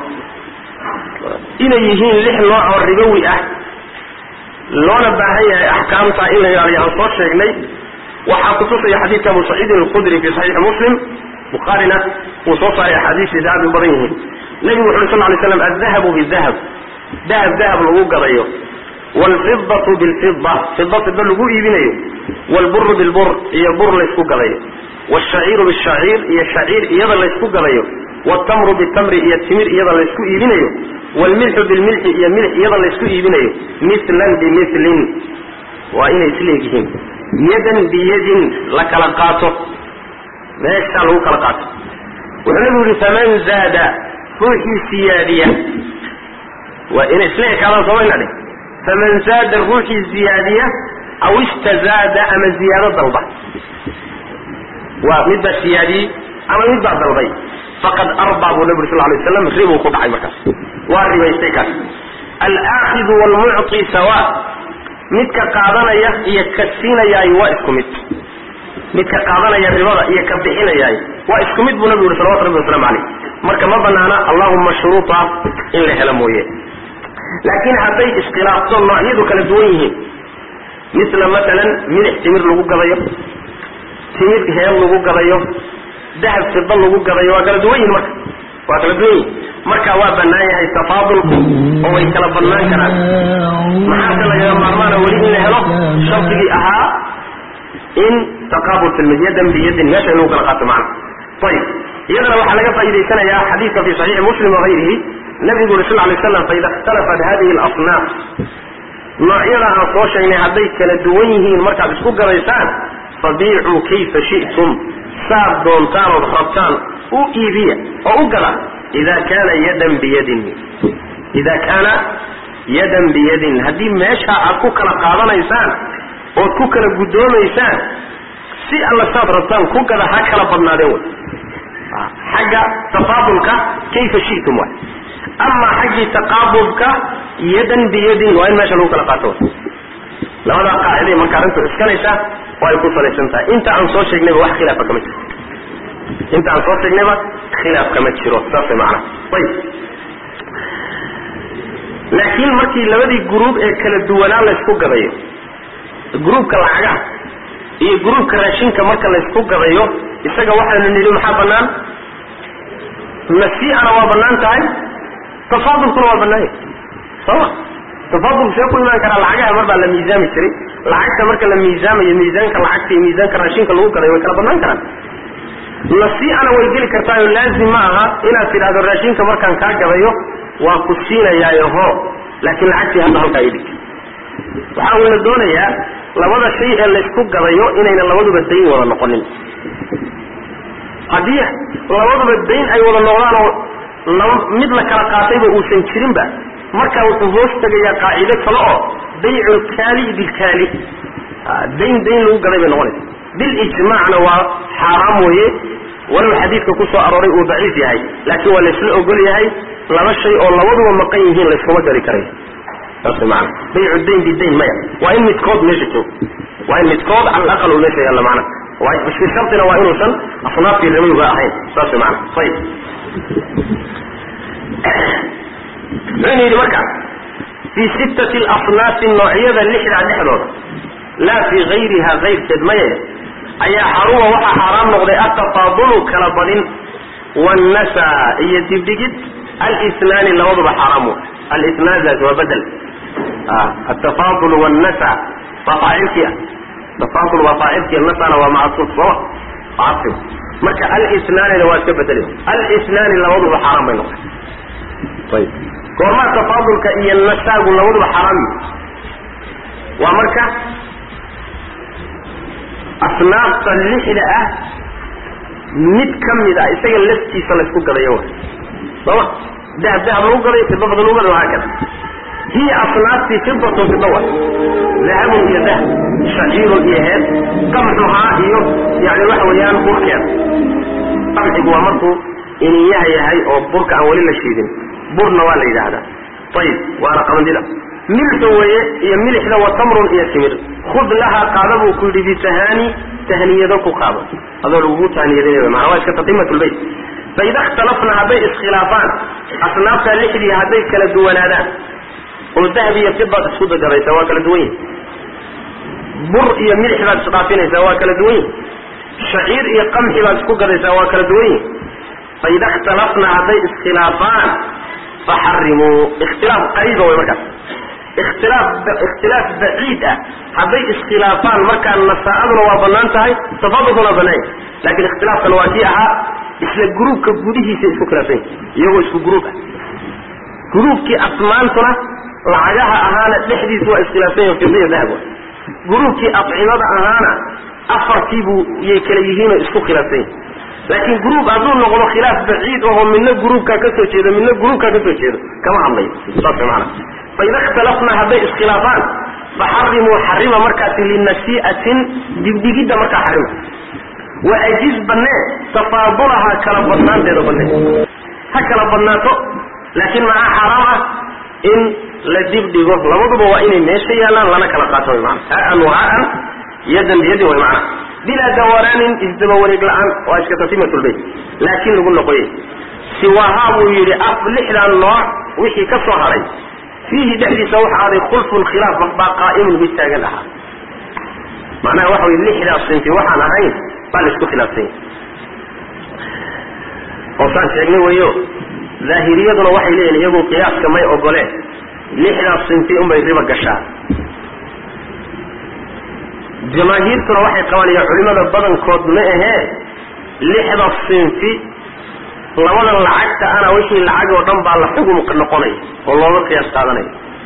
inay yihiin lix nooc oo ribowi ah loona baahan yahay axkaamta in la ilaaliyo aan soo sheegnay waxaa kutusaya xadiidka abu saciidin alkhudri fi saxiixi muslim bukhaarina wuu soo saaray axaadiistiisa aad u badan yihiin nebigu wuxu uri sal lay slam aldahabu bidahab dahab dahab lagu gadayo waalfidatu bilfida fida fida lagu iibinayo waalburu bilbur iyo bur laysku gadayo wshaciiru bishaciir iyo shaciir iyada laysku gadayo wtamru bitamri iyo timir iyada laysku iibinayo wlmilxu bilmilxi iyo milx iyada laysku iibinayo milan bimilin waa inay isleegyihiin yadan biyadin la kala qaato meeshaa lagu kala qaato wuxuu nabigu yihi faman zaada ruuxii siyaadiya waa inay isla ekaadaan somayna dheh faman zaada ruuxii ziyaadiya aw istazaada ama ziyaado dalba waa mid baa siyaadiyey ama mid baa dalbay faqad arbaa buu nabi uri sal lay slam ribuu ku dhacay markaas waa ribaystay kaas alaakidu waalmucطi sawa midka qaadanaya iyo ka siinayaay waa isku mid midka qaadanaya ribada iyo ka bixinayaay waa isku mid buu nabi uri salawatu rabbi waslamu caleyh marka ma banaana allahuma shuruuta in la helo mooye laakiin hadday iskhilaafto noocyadu kala duwan yihiin misla matalan milix timir lagu gadayo timir heel lagu gadayo dahab fida lagu gadayo waa kala duwan yihin marka waa kala duwan yihin marka waa banaan yahay tafaadulku oo way kala badnaan karaan maxaase lagaga maarmaana weli in la helo shardigii ahaa in taqaabul fi yadan biyadin meesha in lagu kala qaato macna ayib iyadana waxaa laga faa'idaysanayaa xadiidka fi saxiixi muslim wagayrihi nabigu uri sal lay slam faida ikhtalafat hadihi alasnaaf noocyada aan soo sheegnay hadday kala duwan yihiin markaad isku gadaysaan fabiicuu kayfa shi'tum saad doontaan ood rabtaan u iibiya oo u gada ida kaana yadan biyadin ida kaana yadan biyadin haddii meesha aad ku kala qaadanaysaan ood ku kala guddoomaysaan si alla saad rabtaan ku gada ha kala badnaadeen way xagga tafaadulka kayfa shi'tum waay amaa xaggii taqaabulka yadan biyadin waa in meesha lagu kala qaato labadaa qaaciday marka arrintu iskanaysa oo ay ku salaysan tahay inta aan soo sheegnayba wax khilaafa kama jiro inta aan soo sheegnayba khilaaf kama jiro saasay macnaha ayib laakiin markii labadii gruub ee kala duwanaa laysku gadayo gruubka lacagaha iyo gruubka raashinka marka laysku gadayo isaga waxaanu nidhi maxaa banaan nasii'ana waa bannaan tahay tafaadulkuna waa bannaan yahay sooma tafaadulku see ku imaan karaa lacagaha mar baa la miisaami jiray lacagta marka la miisaamayo miisaanka lacagta iyo miisaanka raashinka lagu gaday way kala bannaan karaan nasii'ana way geli kartaayo laazim ma aha inaad tidhahdo raashinka markaan kaa gadayo waa ku siinayaayo ho laakiin lacagtii hadda halkaa idhig waxaa wayna doonayaa labada shay ee laysku gadayo inayna labaduba dayn wada noqonin haddii labaduba dayn ay wada noqdaan oo laba mid la kala qaatayba uusan jirinba markaa wuxuu hoos tegayaa qaacido kale oo baycu lkaali bilkaali dayn dayn lagu gaday bay noqonaysa bilijmaacna waa xaaraam weeye walow xadiidka ku soo arooray uu daciif yahay laakiin waa laysla ogol yahay laba shay oo labaduba maqan yihiin layskuma gadi karayo saas maana baycu dayn bidayn maya waa in midkood meesha joogo waa in midkood cala alaqal uu meesha yaalla macna fi shartina waa inuusan asnaafkii ribayba ahayn saas maana ayib muxuu yidhi marka fii sittati alasnaafi noocyada lixdaa dhexdooda laa fii gayriha kayrkeed maye ayaa xaruma waxaa xaaraam noqday atafaadulu kala badin wannasa iyo dibdhigid alinaani labaduba xaaraam w alinaadaas waa bedel atafaadul wannasa waa faacilkii ah tafaadul waa faacilkii nasana waa macsuuf sooma macasib marka alinaanina waa iska bedeli alinaani labaduba xaaraam bay noqday ayib goormaa tafaadulka iyo nasaagu labaduba xaaraam yihi waa marka asnaafta lixda ah mid ka mid ah isaga laftiisa laysku gadayo wa sooma dahab dahab lagu gaday fida fida lagu gaday wahaa kada hiya asnaaftii fidatun fida wa dahabun iyo dahab shaciirun iyo heed qamxuhaa iyo yani waxa weeyaan burkeeda qamxigu waa markuu iniyaha yahay oo burka aan weli la shiidin burna waa la yidhaahdaa ayib waana qabandida milxu weeye iyo milixda wa tamrun iyo timir khud lahaa qaada buu ku yidhi bitahaani tahniyado ku qaado adoo lagugu tahniyadinay maana waa iska tatimat lbayt faida ikhtalafna hadday iskhilaafaan asnaafta lixdii hadday kala duwanaadaan oo dahab iyo fidaad isku dagadaysaa waa kala duwan yihin bur iyo milix baad isdhaafinaysaa waa kala duwan yihin shaciir iyo qamxi baad isku gadaysaa waa kala duwan yihin faida ikhtalafna hadday iskhilaafaan faxarimuu ikhtilaaf qariiba way markaas ikhtilaaf ikhtilaaf baciid ah hadday iskhilaafaan markaa nasaa'aduna waa bannaan tahay tafadulkuna waa bannaan yahay lakin ikhtilaafkan waa kii ahaa isla gruubka gudihiisa isku khilaafsan yahi iyagoo isku gruub ah gruubkii asmaantuna lacagaha ahaana dhexdiisa waa iskhilaafsan yahi fidiya dahab gruubkii acimada ahaana afartii buu yay kala yihiinoo isku khilaafsan yahi laakiin gruub hadduu noqdo khilaaf baciid ahoo midna gruubkaa ka soo jeedo midna gruubkaa ka soo jeedo kama hadlayo saas maana faida ikhtalafna hadday iskhilaafaan faxarimuu xarima markaasi linasii'atin dibdhigidda markaa xarima waajiz bannee tafaadulaha kala badnaanteeda bannee ha kala badnaato laakiin maxaa xaaraam ah in la dibdhigo labaduba waa inay meesha yaalaan lana kala qaato way maana haan wa haan yadan biyadin way macana bilaa dawaraanin isdaba wareeg la-aan waa iska tatimatulbayt laakiin lagu noqoyey siwaahaa buu yidhi af lixdan nooc wixii ka soo haray fiihi dhexdiisa waxa aaday khulfun khilaaf baa qaa'imun mid taagan ahaa macnaha waxa wey lixdaas sinfi waxaan ahayn baa la isku khilaafsan yahay oosaan sheegnay weyo daahiriyaduna waxay leeyihin iyagu qiyaaska may ogoleen lixdaas sinfi unbay riba gashaa jamaahiirtuna waxay qabanayaan culimada badankood ma ahee lixda sinfi labadan lacagta ana wixii lacag oo dhan baa la xugum noqonaya oo looga qiyaas qaadanaya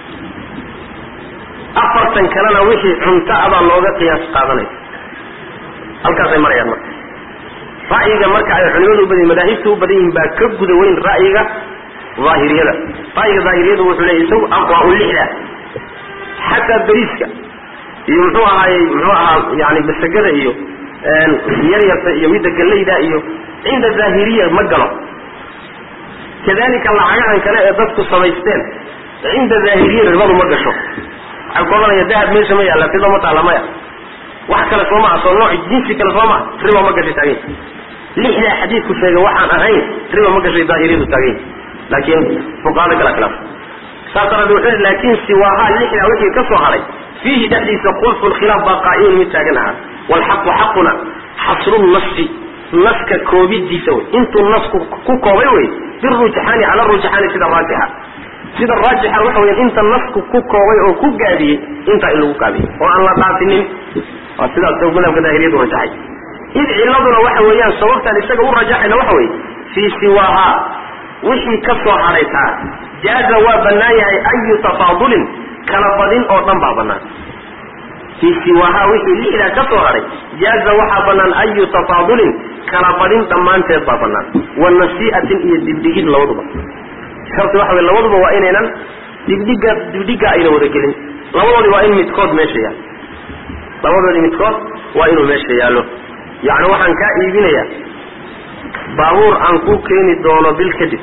afartan kalena wixii cunto a baa looga qiyaas qaadanaya halkaasay marayaan marka ra'yiga marka ay culimadu u badan madaahibta u badan yihiin baa ka guda weyn ra'yiga daahiriyada ra'yiga daahiriyada wuxuu leeyahy isagu aqwaa u lixda xataa beriiska iyo muxuu ahaayey muxuu ahaa yani basagada iyo yaryarta iyo midda gallayda iyo cinda daahiriya ma galo kadalika lacagahan kale ee dadku samaysteen cinda daahiriya ribadu ma gasho waxay ku odanaya dahab meesha ma yaalla fida ma taalla maya wax kale soo maha soo nooc jinsi kale soo maha riba ma gashay taagany lixdaa xadiidku sheegay waxaan ahayn riba ma gashay daahiriyadu taagany laakiin fuqahada kala khilaaf saas daraadee wuxuu laakiin siwaahaa lixdaa wixii ka soo haray fiihi dhexdiisa khulfu lkhilaaf baa qaa'imun mid taagan ahaa waalxaqu xaquna xasru nasi naska koobidiisa wey intuu nasku ku koobay wey birujxaani cala rujxaani sida raajixa sida raajixa waxa weya inta nasku ku koobay oo ku gaabiyey intaa in lagu gaabiyey oo aan la dhaafinin waa sidaas madhabka daahiriyadu rajaxay id ciladuna waxa weeyaan sababtaan isaga u rajaxayna waxa weye fii siwaaha wixii ka soo hadhaytaa jaaza waa bannaan yahay ayu tafaadulin kala badin oo dhan baa bannaan fii siwaaha wixii lixdaa ka soo hadhay jaaza waxaa bannaan ayu tafaadulin kala badin dhammaanteed baa bannaan wa nasii'atin iyo dibdhigid labaduba sababta waxa wey labaduba waa inaynan dibdhiga dibdhiga ayna wada gelin labadoodi waa in midkood meesha yaalo labadoodi midkood waa inuu meesha yaallo yacni waxaan kaa iibinayaa baabuur aan ku keeni doono bil kadib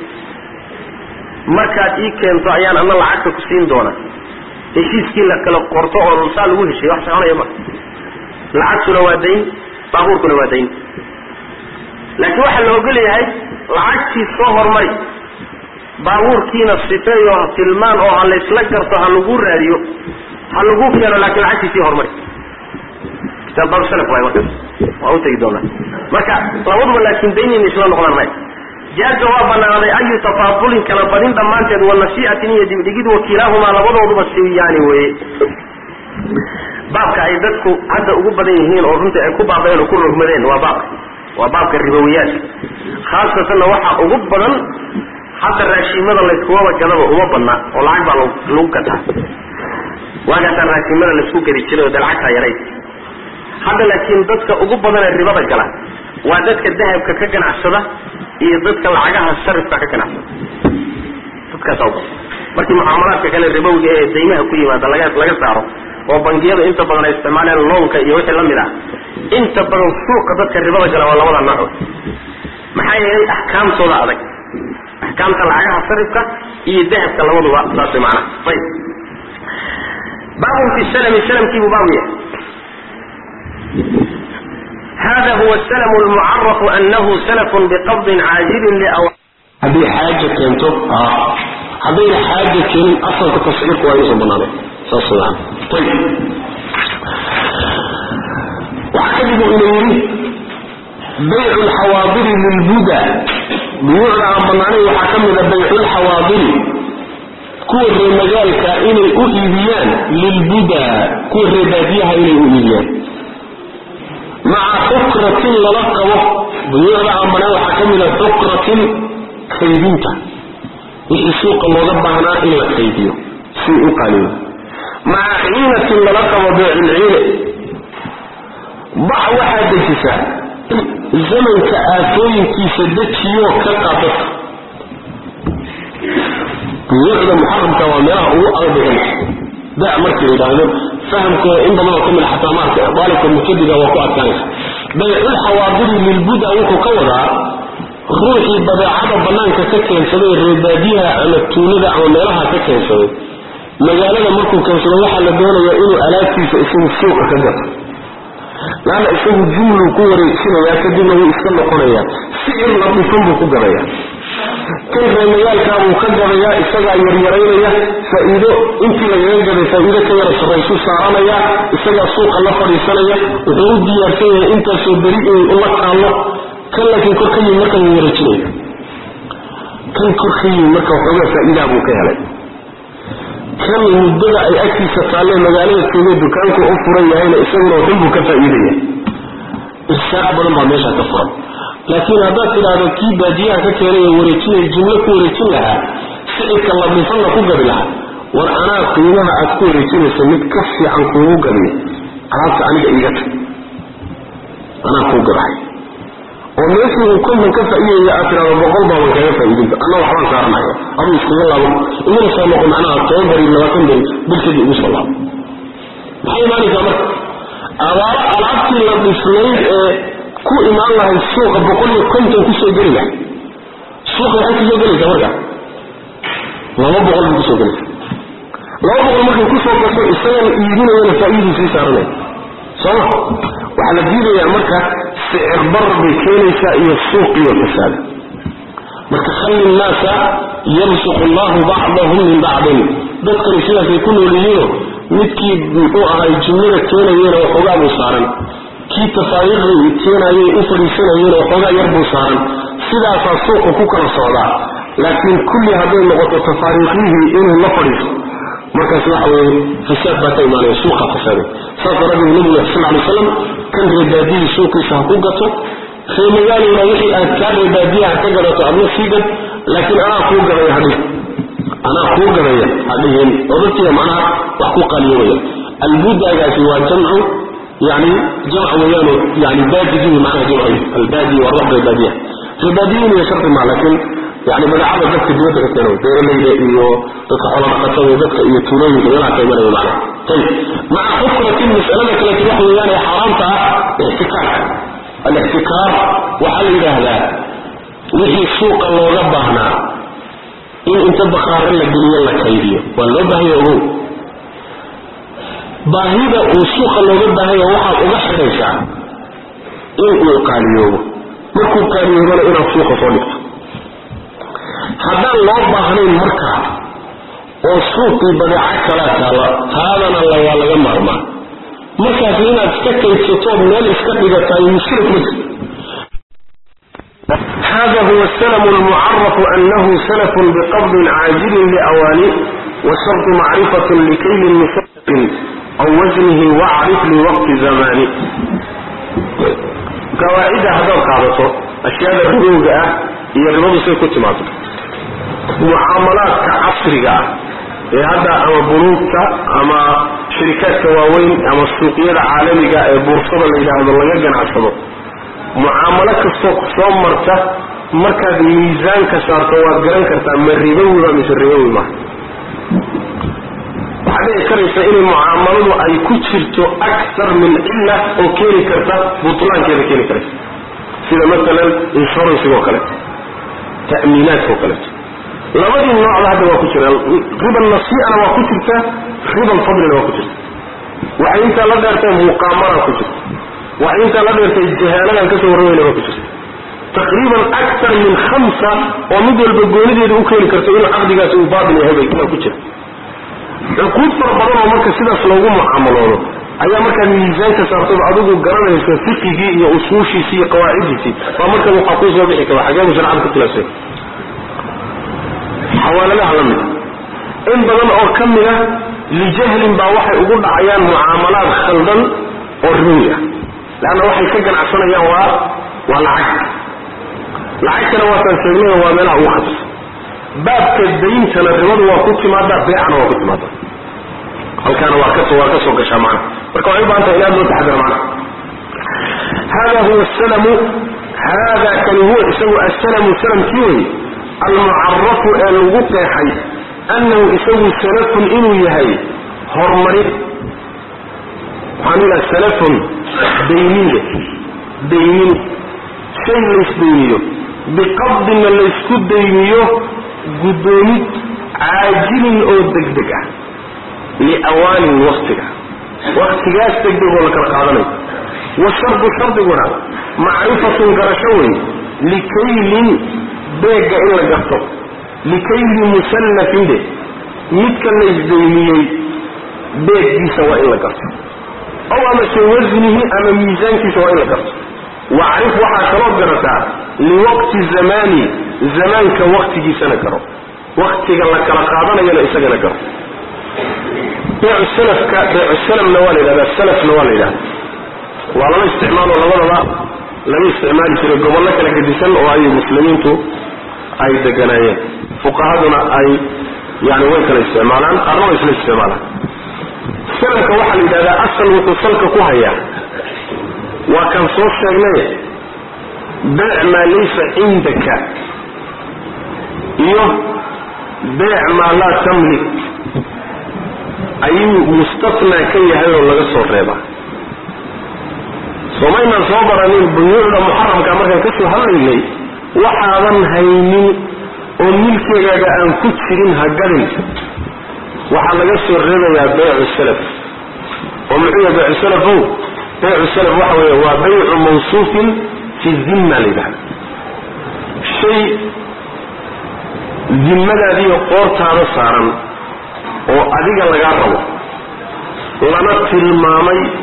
markaad ii keento ayaan ana lacagta ku siin doona heshiiskii la kala qorto oo saa lagu heshiy wax soconaya ma lacagtuna waa dayn baabuurkuna waa dayn laakiin waxaa la ogol yahay lacagtii soo hormari baabuurkiina sifeeyo tilmaan oo ha laysla garto ha lagu raadiyo ha lagu keeno laakiin lacagtii sii hormari kitaab baabsalaf waay markaas waa utegi doonaa marka labaduba laakiin daynayna isla noqdaan may jaaza waa banaaday ayu tafaadulin kala badin dhammaanteed wa nasii'atin iyo dibdhigid wakilaahumaa labadooduba siwiyaani weeye baabka ay dadku hadda ugu badan yihiin oo runtii ay ku baabeen oo ku rogmadeen waa baabka waa baabka ribowiyaadka khaasatanna waxaa ugu badan hadda raashiimada layskuwaba gadaba uma badna oo lacag baa lagu gataa waagaasaa raashiimada laysku gadi jiray oo de lacagtaa yarayd hadda laakiin dadka ugu badan ee ribada gala waa dadka dahabka ka ganacsada iyo dadka lacagaha sarifka ka ganacsada dadkaasa ubadan markii mucaamalaadka kale ribowiga ee daymaha ku yimaada laga laga saaro oo bangiyada inta badan ay isticmaaleen loonka iyo wixii la mid ah inta badan suuqa dadka ribada gala waa labada nooc maxaa yeelay axkaamtooda adag axkaamta lacagaha sarifka iyo dahabka labaduba saas way macnaha ayib baabun fi salami salamkiibuu baabu yahay hada huwa salm lmucarafu anahu salafun biqabdin caajilin liaw haddii xaaja keento haddayna xaaja keenin asalka tasciirku waa inuusan banaanay saas maan ayib waxaa kadib uu ina yidhi baycu lxawaadiri lilbuda buyuucda aan banaanayn waxaa ka mida baycu lxawaadiri kuwa ree magaalka inay u iibiyaan lilbuda kuwa ree baadiyaha inay u iibiyaan maca xukratin lala qabo buyuucda aan banaan waxaa ka mida xukratin kaydinta wixii suuqa looga baahnaa in la kaydiyo si u qaaliyo maca ciinatin lala qabo beeculciine bax waxaa dejisaa zamanka aafooyinkiisa dejiyoo ka qaadata buyuucda muxaramka waa meelaha ugu adag da markii la yidhaahdo fahamkooda in badan oo ka mid xataa maarka daalibka mubtadiga waa ku adkaanaysa baycul xawaadiri lilbuda wuxuu ka wadaa ruuxii badeecada banaanka ka keensaday reebaadiyaha ama tuulada ama meelaha ka keensaday magaalada markuu keensado waxaa la doonayaa inuu alaabtiisa isagu suuqa ka gato laanna isagu jumluu ku wareejinayaa kadibna wuu iska noqonayaa sicir la dhufan buu ku gadayaa kan reemayaalkaabuu ka gadayaa isagaa yaryaraynaya faa-iido intii lagaga gaday faa-iido ka yara sarraysu saaranaya isagaa suuqa la fadhiisanaya wuxuu u diyaarsan yahay intaasoo beri inay ula taallo kan laakiin kor ka yimi marka wuu wareejinaya kan kor ka yimi marka waxoogaa faa-iidaa buu ka helay kan muddada ay agtiisa taalle magaalada joogay dukaanku u furan yahayna isaguna waxun buu ka faa-iidaya irsaaq badan baa meeshaa ka furan laakiin haddaad tidhaahdo kii baadiyaha ka keenay ee wareejinaya jumlo ku wareejin lahaa sicirka la dhifanna ku gabi lahaa war anaa qiimaha aad ku wareejinaysa mid ka fiican kuugu gabiya alaabta aniga iiga tag anaa kuu gabahay oo meeshii uu konton ka faa-iidaya aad tidhahdo boqol baaban kaga faa-iidinta anna waxbaan saaranaya aduu iskaga laabo iguna soo noqo macnaha toban beri labaatan beri bilkadii igu soo laabo maxay imaanaysaa marka abaaro alaabtii la dhisnayd ee ku imaan lahay suuqa boqol iyo konton kusoo geli lahay suuqa waxay kusoo gelaysaa marka laba boqol bay kusoo gelaysa laba boqol markay kusoo gasho isagan iibinayana faa-iiduu sii saaranaya sooma waxaa la diidayaa marka sicir bar bay keenaysaa iyo suuqiyo fasaada marka khali nnaasa yarsuqu allahu bacdahum min bacdin dadkani sidaasay ku nool yihiino midkii muxuu ahay jumlada keenayena waxoogaa buu saaran kii tafaariiqdii keenayay u fadhiisanayeen oo xoogaa yar buu saaran sidaasaa suuqa ku kala socdaa laakiin kulli hadday noqoto tafaariiqyihii inuu la fadhiisto markaas waxa weeye fasaad baa ka imaanaya suuqa fasaaday saas daraaddeed nabigu sal alay slam kan reebaadiyii suuqiisa ha ku gato reemagaalowna wixii aad kaa reebaadiya ha ka gadato adna sii gad laakiin anaa kuu gadaya hadhihin anaa kuu gadaya hadhihin oo dadkiiba macnaha wax ku qaaliyowaya albudaagaasi waa jamcu yani jamc weeyaano yani baadigii macnaha jamcu albaadi waa ruux reebaadiya reebaadiyin iyo shardi maa laakiin yani magacada dadka dibadda ka keeno beeralayda iyo dadka xoolo dhaqatada dadka iyo tuulooyinka meelaha ka imanaya macnaha ayib maca xukratin mas'alada kaleeto waxa weeyaan ee xaaraamta ah ixtikaarka alixtikaar waxaa la yidhaahdaa wixii suuqa looga baahnaa in inta bakhaaro la geliyo la kaydiyo waa loo baahanya ogow baahida uu suuqa looga baahanya waxaad uga xidhaysaa in uu qaaliyoobo markuu qaaliyoobana inaad suuqa soo dhigto haddaan loo baahnayn markaa oo suuqii badeeco kalaa taala taadana la waa laga maarmaa markaas inaad iska kaydsatood meel iska dhigataay mushrik ma jirto hada huwa salm lmucarafu anahu salafun biqabdin caajilin liawaani washartu macrifatu likaylin musafin aw wasnihi wacrif liwaqti zamani qawaacida haddaad qaadato ashyaada ribowga ah iyo ribadu say ku timaado mucaamalaadka casriga ah ee hadda ama bunuugta ama shirikaadka waaweyn ama suuqyada caalamiga ee buursada la yidhaahdo laga ganacsado mucaamalo kastoo soo marta markaad miisaanka saarto waad garan kartaa ma ribowiba mise ribowi maha waxaad dhici karaysa inay mucaamaladu ay ku jirto aktar min cilla oo keeni karta butlaankeeda keeni karaysa sida maalan insuransiga oo kaleeto ta'miinaadka oo kaleeto labadii noocda hadda waa ku jira riba nasiicana waa ku jirta riba fadlina waa ku jirta waxay intaa la dheertay muqaamara ku jirta waxay intaa la dheertay jahaaladan kasoo warramayna waa ku jirta taqriiban aktar min khamsa oo mid walba goonideeda u keeni karto inuu caqdigaasi uu baatil yahay bay waa ku jira cuquud fara badan oo marka sidaas loogu mucaamaloodo ayaa markaad miisaanka saartaba adigu garanaysa fiqigii iyo usuushiisii iyo qawaaciddiisii baa marka waxaa kuu soo bixi kara xageebu sharcada ku khilaafsay xawaaladaha la mida in badan oo ka mid a lijahlin baa waxay ugu dhacayaan mucaamalaad khaldan oo ribowi ah leanna waxay ka ganacsanayaan waa waa lacag lacagtana waataan sheegnay waa meelaha ugu khatarsan baabka dayntana ribadu waa ku timaada beecana waa ku timaada halkaana waa kasoo waa kasoo gashaa macna marka waxay u bahan tahay in aad loo taxadar macna hada huwa salamu hada kani huwa isagu asalamu salamkii wey almucarafu ee lagu qeexay annahu isagu salafun inuu yahay horumarin waxaan ilaha salafun dayniye daynin shay laysdayniyo biqabdina laysku dayniyo guddoomid caajilin oo degdeg ah liawaanin waktiga waktigaas degdeg oo la kala qaadanayo washardu shardiguna macrifatun garasho wey likaylin beegga in la garto likayli musallafin de midka laysdaymiyey beeggiisa waa in la garto ow amase wasnihi ama miisaankiisa waa in la garto wacrif waxaa kaloo garataa liwaqti zamaani zamaanka waktigiisana garo waktiga la kala qaadanayana isagana garo beecu salafka beecu salamna waa la yidhahdaa salafna waa la yidhahda waa laba isticmaalo labadaba laga isticmaali jiray gobollo kala gedisan oo ay muslimiintu ay deganaayeen fuqahaduna ay yani way kala isticmaalaan qaarna way isla isticmaalaan salamka waxaa la yidhahdaa asal wuxuu salka ku hayaa waa kan soo sheegnay beec maa laysa cindaka iyo beec maa laa tamlik ayuu mustatnaa ka yahay oo laga soo reebaa soomaynaan soo baranin buyuucda muxaramka markaan ka soo hadlaynay waxaadan haynin oo milkeegaaga aan ku jirin ha gadin waxaa laga soo reebayaa baycu salaf oo muxuu yahay baycu salafow baycu salaf waxa weeye waa baycu mawsuufin fi dimma la yidhahda shay dimmadaadiiyo qoortaada saaran oo adiga lagaa rabo lana tilmaamay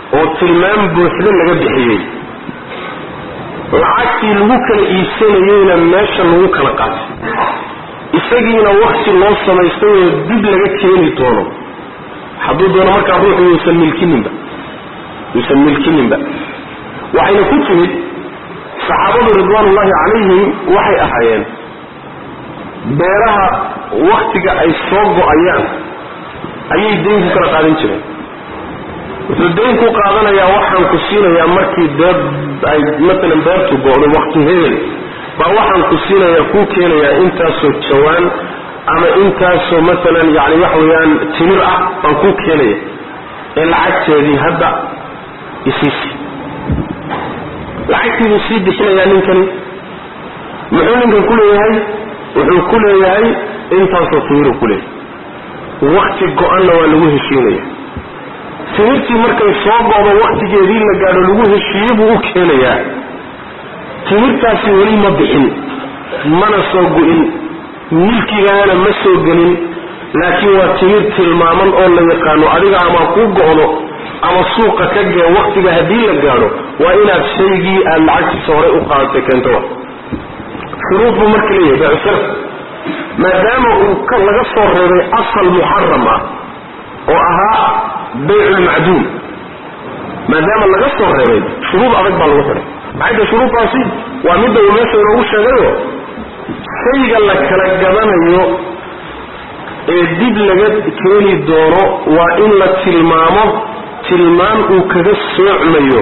oo tilmaam buuxda laga bixiyey lacagtii lagu kala iibsanayeyna meesha lagu kala qaatay isagiina wakti loo samaystay oo dib laga keeni doono hadduu doono markaa ruuxu yuusan milkininba yuusan milkininba waxayna ku timid saxaabadu ridwaanullahi calayhim waxay ahaayeen beeraha waktiga ay soo go-ayaan ayay dayn ku kala qaadan jireen wuxuu dayn ku qaadanayaa waxaan ku siinayaa markii beer ay matalan beertu go-do wakti hebel baa waxaan ku siinayaa kuu keenayaa intaasoo jawaan ama intaasoo matalan yani waxa weeyaan timir ah baan kuu keenaya ee lacagteedii hadda isiisi lacagtii buu sii bixinayaa ninkani muxuu ninkan ku leeyahay wuxuu ku leeyahay intaasoo timiru ku leeyahay wakti go-anna waa lagu heshiinaya timirtii markay soo go'do waktigeedii la gaadho lagu heshiiye buu u keenayaa timirtaasi weli ma bixin mana soo gu-in milkigaana ma soo gelin laakiin waa timir tilmaaman oo la yaqaano adiga ama kuu go'do ama suuqa ka gee waktiga haddii la gaadho waa inaad shaygii aad lacagtiisa horey u qaadatay keento wa shuruud buu marka leeyahay beecusarf maadaama uu laga soo reebay asal muxaram ah oo ahaa bayculmacduum maadaama laga soo reebay shuruud adag baa lagu xidhay maxayta shuruuddaasi waa midda uu meesha inoogu sheegayo shayga la kala gadanayo ee dib laga keeni doono waa in la tilmaamo tilmaan uu kaga soocmayo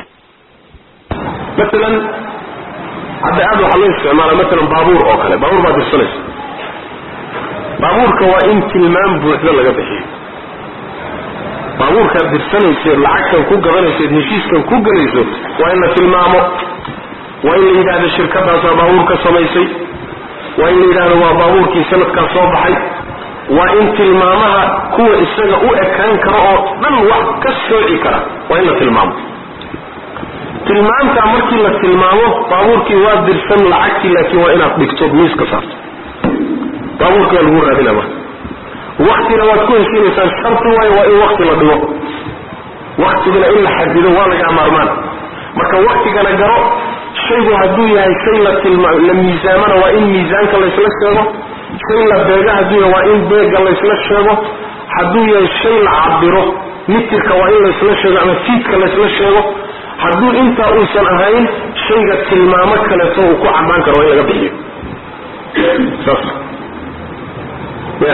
maalan hadda aad waxaa loo isticmaala maalan baabuur oo kale baabuur baad dirsanaysa baabuurka waa in tilmaam buuxda laga bixiyo baabuurkaad dirsanayseed lacagtan ku gadanayseed heshiiskan ku gelayso waa in la tilmaamo waa in la yidhahdo shirkadaasaa baabuurka samaysay waa in la yidhahdo waa baabuurkii sanadkaa soo baxay waa in tilmaamaha kuwa isaga u ekaan kara oo dhan wax ka sooci kara waa in la tilmaamo tilmaamtaa markii la tilmaamo baabuurkii waa dirsan lacagtii laakiin waa inaad dhigto miiska saarto baabuurkii waa lagu raadina marka waktina waad ku heshiinaysaan sharti waayo waa in wakti la dhigo waktigana in la xadido waa laga maarmaan marka waktigana garo shaygu hadduu yahay shay la tilma la miisaamana waa in miisaanka laysla sheego shay la beega hadduu yahay waa in beega laysla sheego hadduu yahay shay la cabiro mitirka waa in laysla sheego ama fiidka laysla sheego hadduu intaa uusan ahayn shayga tilmaamo kaleeto uu ku cabbaan karo waa in laga bixiyo saas ya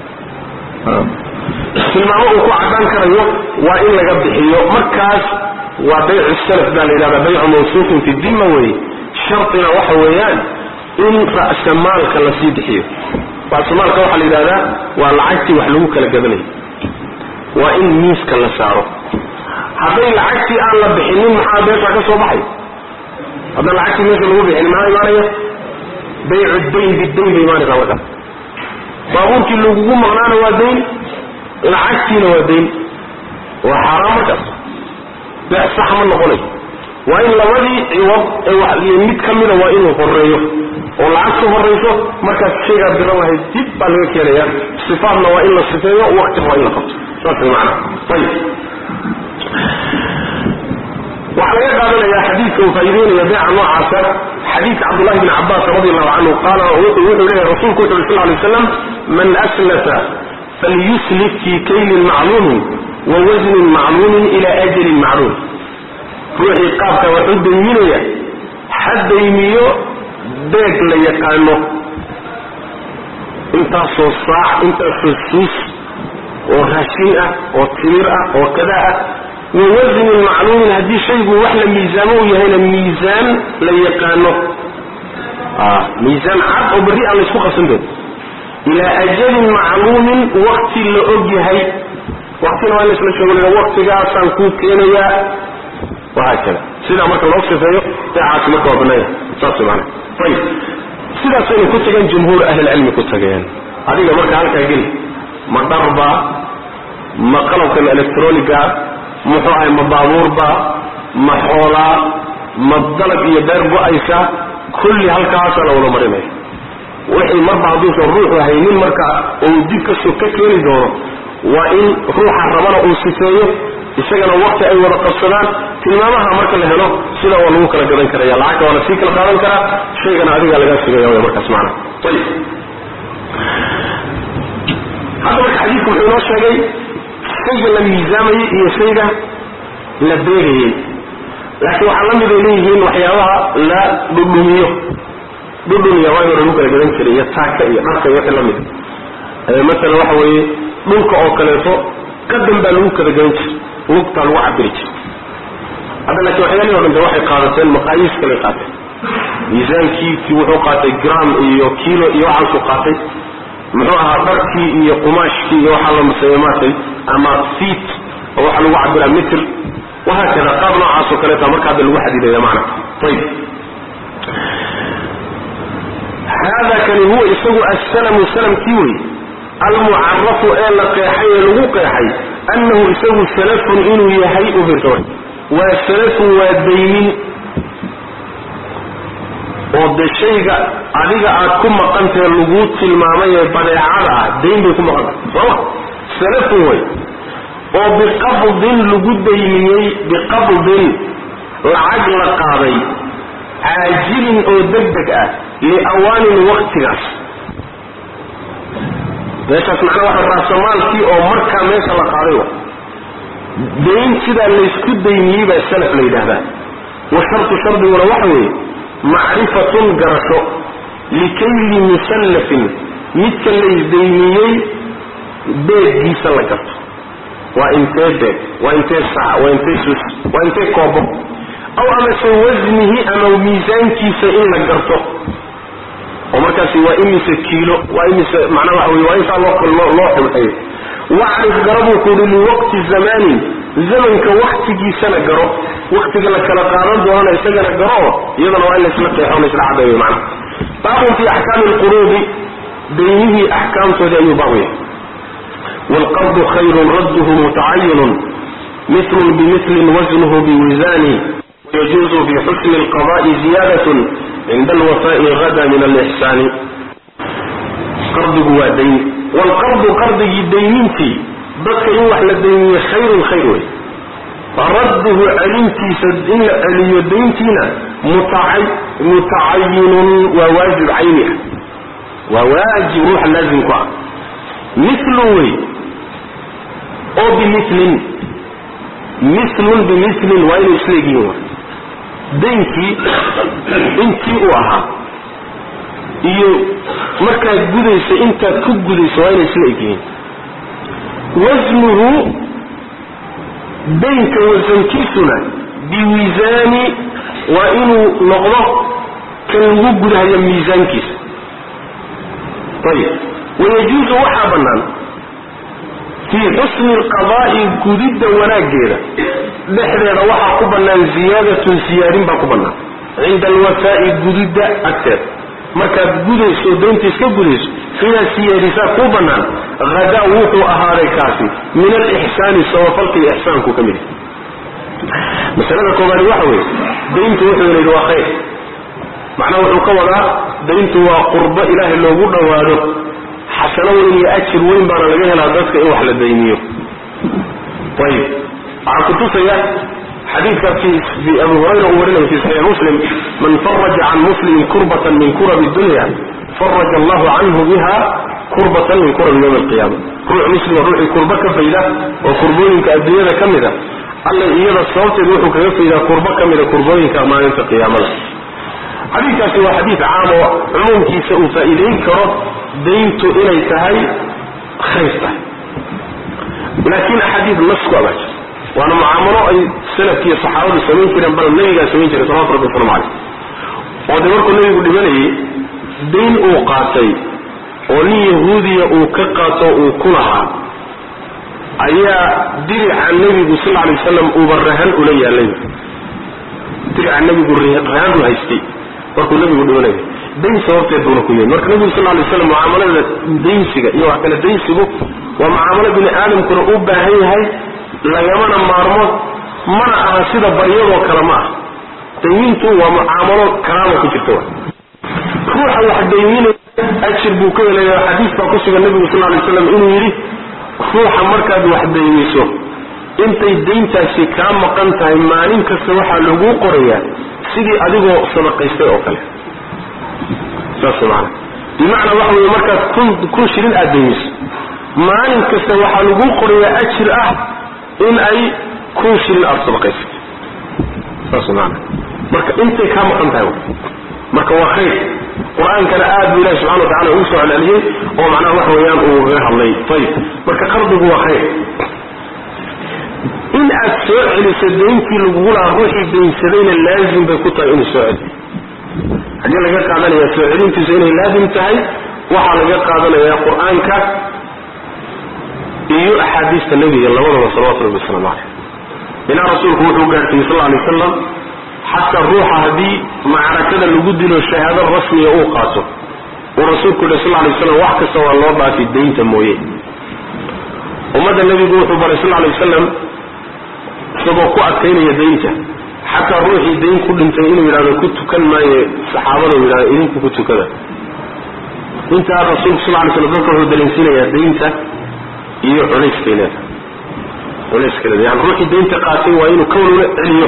tilmaamo uu ku cabbaan karayo waa in laga bixiyo markaas waa baycu salaf baa la yidhahdaa baycu mawsuufin fi dima weeye shartina waxa weeyaan in ra'samaalka lasii bixiyo ra'samaalka waxaa la yidhahdaa waa lacagtii wax lagu kala gadanayo waa in miiska la saaro hadday lacagtii aan la bixinin maxaa beesha ka soo baxay haddaan lacagtii meesha lagu bixinin maxaa imaanaya baycu dayn bidayn bay imaanaysaa markaas baabuurkii lagugu maqnaana waa dayn lacagtiina waa dayn waa xaaraan markaas beec sax ma noqonayo waa in labadii ciwad ee wax mid ka mida waa inuu horeeyo oo lacagtu horayso markaas shaygaad diran lahayd dib baa laga keenaya sifaadna waa in la sifeeyo waktina waa in la qabto saas way macnaha ayib waxaa laga qaadanayaa xadiidka uu faa'iideynaya beeca noocaasa xadiidka cabdullahi bni cabbaas radi allahu canhu qaala wuxuu leeyahay rasuulku wuxu uri sal ly slam man aslata falyuslif fii kaylin macluumin wa wasnin macluumin ila ajalin macluum ruuxii qaabka wax u dayminaya ha daymiyo beeg la yaqaano intaasoo saac intaasoo suus oo raashin ah oo timir ah oo kada ah wa wasnin macluumin haddii shaygu wax la miisaamo u yahayna miisaan la yaqaano miisaan cad oo berri aan laysku qabsan doon ilaa ajalin macluumin wakti la og yahay waktina waa in laisla sheego waktigaasaan kuu keenayaa wahaakada sidaa marka loo sifeeyo beecaasi marka waa banaanya saas maana ayib sidaasaynu ku tageen jumhuur ahlilcilmi ku tageen adiga marka halkaa geli ma dharba ma qalabkan electroniga muxuu ahay ma baabuurba ma xoolaa ma dalab iyo beer go-aysa kulli halkaasaa la wada marinaya wixii marba hadduusan ruuxu haynin marka uu dib kasoo ka keeni doono waa in ruuxa rabana uu sifeeyo isagana wakti ay wada qabsadaan tilmaamaha marka la helo sidaa waa lagu kala gadan karaya lacagta waana sii kala qaadan karaa shaygana adigaa lagaa sugaya wy markaas maana ayib hadda marka xadiidku wuxuu inoo sheegay shayga la miisaamayey iyo shayga la beegayey laakiin waxaa la mid ay leeyihiin waxyaabaha la dhudhumiyo dhudhumiya waa hore lagu kala gadan jiray iyo taaka iyo dharka iyo wixii la mid masalan waxa weeye dhulka oo kaleeto qadan baa lagu kala gadan jiray lugtaa lagu cabiri jiray hadda laakiin waxyaalihi o dhan de waxay qaadateen maqaayiis kalay qaateen miisaankii kii wuxuu qaatay gram iyo kilo iyo waxaasuu qaatay muxuu ahaa dharkii iyo qumaashkii iyo waxaa la maseeye maartay ama feet oo waxaa lagu cabiraa mitr wahaakada qaab noocaasoo kaleeta marka hadda lagu xadidaya macna ayib hada kani huwa isagu assalamu salamkii wey almucarafu ee la qeexay ee lagu qeexay annahu isagu salafun inuu yahay u fiirsa waa salafun waa daymin oo de shayga adiga aad ku maqantahe laguu tilmaamay ee badeecada ah dayn bay ku maqantahay sooma salafun way oo biqabdin lagu daymiyey biqabdin lacag la qaaday caajilin oo deg deg ah liawaanin waktigaas meeshaas macnaa waxa raasamaalkii oo markaa meesha la qaaday wa dayn sidaa laysku daymiyey baa salaf la yidhaahdaa wa shartu shardiguna waxa weeye macrifatun garasho likayli musallafin midka laysdaymiyey beeggiisa la garto waa intee beeg waa intee sac waa intee sus waa intee koobo aw amase wasnihi ama miisaankiisa in la garto oo markaasi waa imise kiilo waa imise macnaa waxa wey waa intaa loo loo xulxeeyo wacrif garabuu ku uhi liwaqti zamanin zamanka waktigiisana garo waktiga la kala qaadan doonana isagana garo iyadana waa in laysla qeexo laysla cadeeyo macna baabun fi axkaami lquruudi daymihii axkaamtoodii ayuu baabu yahay waalqardu khayrun radduhu mutacayinun mitlun bimitlin wasnuhu biwisaani ويجوز في حسن القضاء زيادة عند الوفاء غدا من الإحسان قرضه ودين والقرض قرضه دينتي dadka in wax la daymiye khayrun khayr wey radduhu celintiisa in la celiyo dayntiina mutacayinun waa waajib cayni ah waa waajib ruuxa laazimku ah milun wey oo bimilin milun bimilin waa inay isleegihiin wa daynkii intii uu ahaa iyo markaad gudaysa intaad ku gudayso waa inay isla egyihiin wasnuhu daynka wasankiisuna biwisaani waa inuu noqdo kan lagu gudahayo miisaankiisa ayib wayajuusu waxaa bannaan fii xusni alqadaa'i gudidda wanaaggeeda dhexdeeda waxaa ku bannaan ziyaadatun siyaadin baa ku bannaan cinda alwafaa'i gudidda agteeda markaad gudayso daynta iska gudayso inaad siyaadisaa kuu bannaan hadaa wuxuu ahaaday kaasi min alixsaani sabafalka iyo ixsaanku ka mid yahay masalada koobaadi waxa weeye dayntu wuxuu yidhi waa khayr macnaha wuxuu ka wadaa dayntu waa qurbo ilaahay loogu dhowaado xasano weyn iyo ajir weyn baana laga helaa dadka in wax la dayniyo ayib waxaa kutusaya xadiidka fi abu hurayra uu warinayo fi saxiix muslim man faraja can muslimin kurbatan min kurabi dunya faraja allahu canhu biha kurbatan min kurabi yawmi alqiyama ruux muslima ruuxii kurbo ka fayda oo kurbooyinka adduunyada ka mid a alla iyada sababteed wuxuu kaga faydaa kurbo ka mida kurbooyinka maalinta qiyaamada xadiidkaasi waa xadiid caam oo cumuumkiisa uu faa'iidayn karo dayntu inay tahay khayr tahay laakiin axaadiid nasku abaa jira waana mucaamalo ay salafkiiyo saxaabadu samayn jireen bal nabigaa samayn jiray salawatu rabbi waslamu caleyh oo de markuu nabigu dhibanayay dayn uu qaatay oo nin yahuudiya uu ka qaato uu ku lahaa ayaa dirica nebigu sal alay wasalam uuba rahan ula yaalay dirica nebigu rahan u haystay markuu nebigu dhibanayay dayn sababteed buuna ku yahay marka nebigu sal alay waslam mucaamalada daynsiga iyo wax kale daynsigu waa mucaamalo bini aadamkuna u baahan yahay lagamana maarmo mana aha sida baryadoo kale ma ah daymintu waa mucaamalo kalaama ku jirta ruuxa wax dayminaya ajir buu ka helaya xadiis baa ku sugan nebigu sal lay slam inuu yidhi ruuxa markaad wax daymiso intay dayntaasi kaa maqan tahay maalin kasta waxaa laguu qorayaa sidii adigoo sadaqaystay oo kale saas maana bimacnaa waxa weeye markaad kun kun shilin aad daymiso maalin kasta waxaa laguu qorayaa ajir ah in ay kun shilin aada sadaqaysatay saas maana marka intay kaa maqan tahay marka waa khayr qur-aankana aad buu ilahi subxana wa tacala ugu soo celceliyey oo macnaha waxa weeyaan uu kaga hadlay ayib marka qardigu waa khayr in aad soo celiso dayntii lagugu lahaa ruuxii daynsadayna laazim bay ku tahay inuu soo celiyo xaggee laga qaadanaya soo celintiisu inay laazim tahay waxaa laga qaadanayaa qur-aanka iyo axaadiista nebiga labadaba salawatu rabbi wasalaamu caleyh ilaa rasuulku wuxuu gaarsiiyey sal alay wasalam xataa ruuxa haddii macrakada lagu dilo shahaado rasmiga uu qaato uu rasuulku yihi sal alay waslam wax kasta waa loo dhaafi daynta mooye ummadda nebigu wuxuu baray sal alay wasalam isagoo ku adkaynaya daynta xataa ruuxii dayn ku dhintay inuu yidhahdo ku tukan maayo saxaabada u yidhahdo idinku ku tukada intaa rasuulku sal lay slam dadka wuxuu dareensiinayaa daynta iyo culayskay leedahay culayskay leedahay yani ruuxii daynta qaatay waa inuu ka walwala celiyo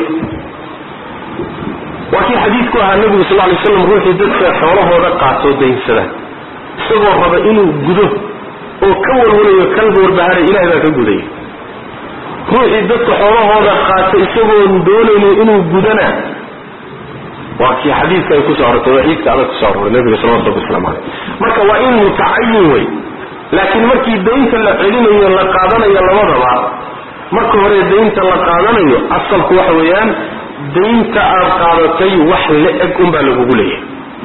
waa kii xadiidku ahaa nebigu sal lay slam ruuxii dadka xoolahooda qaatoo daynsada isagoo raba inuu gudo oo ka walwalayo kalba warbaharay ilahay baa ka gudaya ruuxii dadka xoolahooda qaata isagoon doonaynin inuu gudana waa kii xadiidka ay kusoo arortay waciidka adag kusoo aroray nabiga salawatu rabbi waslamu caleyh marka waa in mutacayin wey laakiin markii daynta la celinayo la qaadanayo labadaba marka hore daynta la qaadanayo asalku waxa weeyaan daynta aad qaadatay wax la-eg unbaa lagugu leeyahay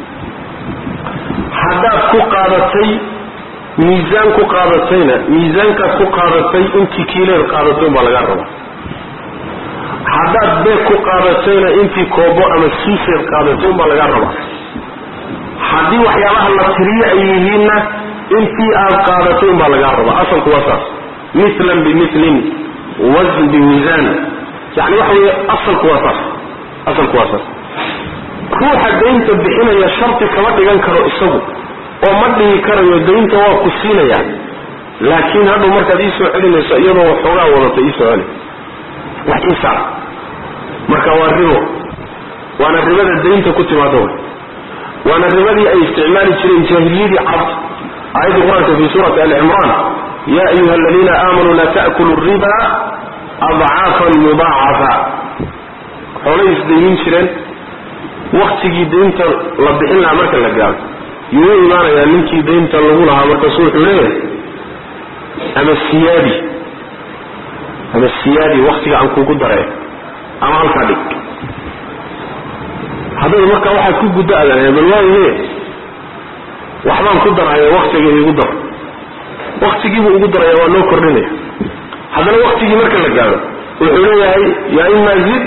haddaad ku qaadatay miisaan ku qaadatayna miisaankaad ku qaadatay intii kiileed qaadatay unbaa lagaa raba haddaad beeg ku qaadatayna intii koobo ama suuseed qaadatay unbaa lagaa raba haddii waxyaabaha la tiriyo ay yihiinna intii aad qaadatay unbaa lagaa raba asalku waa saas milan bimilin wasn biwisaan yani waxa weeye asalku waa saas asalku waa saas ruuxa daynta bixinaya shardi kama dhigan karo isagu oo ma dhihi karayo daynta waa ku siinaya laakiin hadhow markaad iisoo celinayso iyadoo waxoogaa wadato iisoo celi wax iisaar marka waa ribo waana ribada daynta ku timaado way waana ribadii ay isticmaali jireen jaahiliyadii carab aayadda qur-aanka fi suurati ali cimraan ya ayuha aladiina aamanuu laa ta'kulu riba adcaafan mudaacafa xoolay isdaynin jireen waktigii daynta la bixin lahaa marka la gaaro yuu u imaanayaa ninkii daynta lagu lahaa markaasu wuxuu leeyahay ama siyaadi ama siyaadi waktiga aan kugu daree ama halkaa dhig hadday markaa waxaad ku guddo adan bal waaye waxbaan ku daraya waktiga igu dar waktigiibuu ugu daraya waa noo kordhinaya haddana waktigii marka la gaaro wuxuu leeyahay yaa ima zid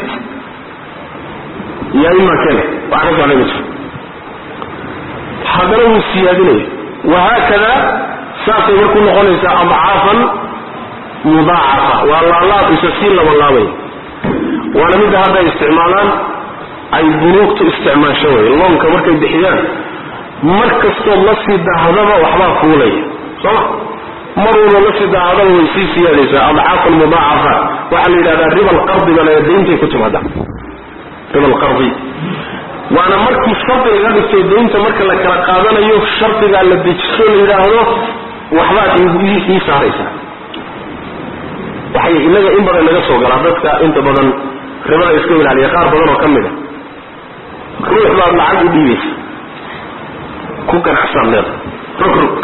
yaa ima kene wax ka socda ma jiro haddana wuu siyaadinaya wahaakada saasay marku noqonaysaa adcaafan mudaacafa waa laalaab isa sii labalaabay waana midda hadda ay isticmaalaan ay bunuugtu isticmaasho wey loonka markay bixiyaan mar kastood la sii dahdaba waxbaa fuulaya sooma mar walba la sii dahdaba way sii siyaadaysaa adcaafan mudaacafa waxaa la yidhahdaa riba alqardi baa la dayntay ku timaada riba alqardi waana markii shardi laga dhigto daynta marka la kala qaadanayo shardigaa la dejiso la yidhaahdo waxbaad ii saaraysaa waxay inaga in badan naga soo galaa dadka inta badan ribada iska ilaaliya qaar badan oo ka mid a ruux baad lacag u dhiibaysa ku ganacsaad leeda rog rog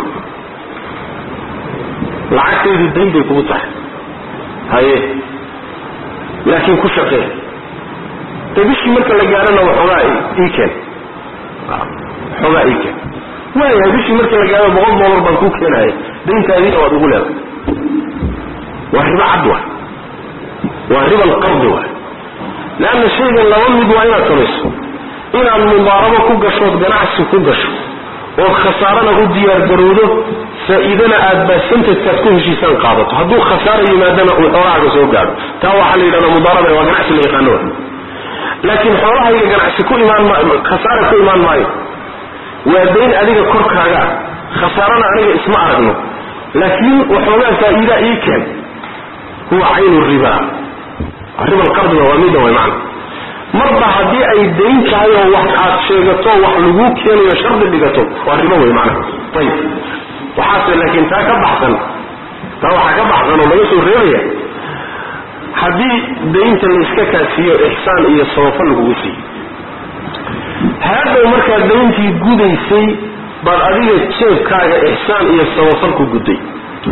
lacagtaydu dayn bay kugu tahay haye laakiin ku shaqee de bishii marka la gaarana waxoogaa ii keen waxoogaa ii keen waayahay bishii marka la gaaro boqol dollar baan kuu keenaya dayntaadiina waad ugu leedahay waa ribo cad waay waa riba alqardi waay leanna shaygan laba mid waa inaad samayso inaad mudaarabo ku gashood ganacsi ku gasho ood khasaarana u diyaargarowdo faa-iidana aad basantajkaad ku heshiisaan qaadato hadduu khasaara yimaadana uu xoolahaaga soo gaadho taa waxaa la yidhahdaa mudaaraba waa ganacsi la yaqaano wa laakiin xoolahayga ganacsi ku imaan maayo khasaara ku imaan maayo waa dayn adiga korkaaga khasaarana aniga isma aragno laakiin waxoogaa faa-iidaa ii keen huwa caynu riba riba alqardiga waa mida way macna marba haddii ay dayn tahay oo wax aad sheegato wax laguu keenayo shardi dhigato waa ribo wey macna ayib waxaase laakiin taa ka baxsan taa waxaa ka baxsan oo laga soo reebaya haddii daynta la iska kaasiiyo ixsaan iyo sabafo lagugu siiyo haadhow markaad dayntii gudaysay baad adiga jeebkaaga ixsaan iyo sabafal ku gudday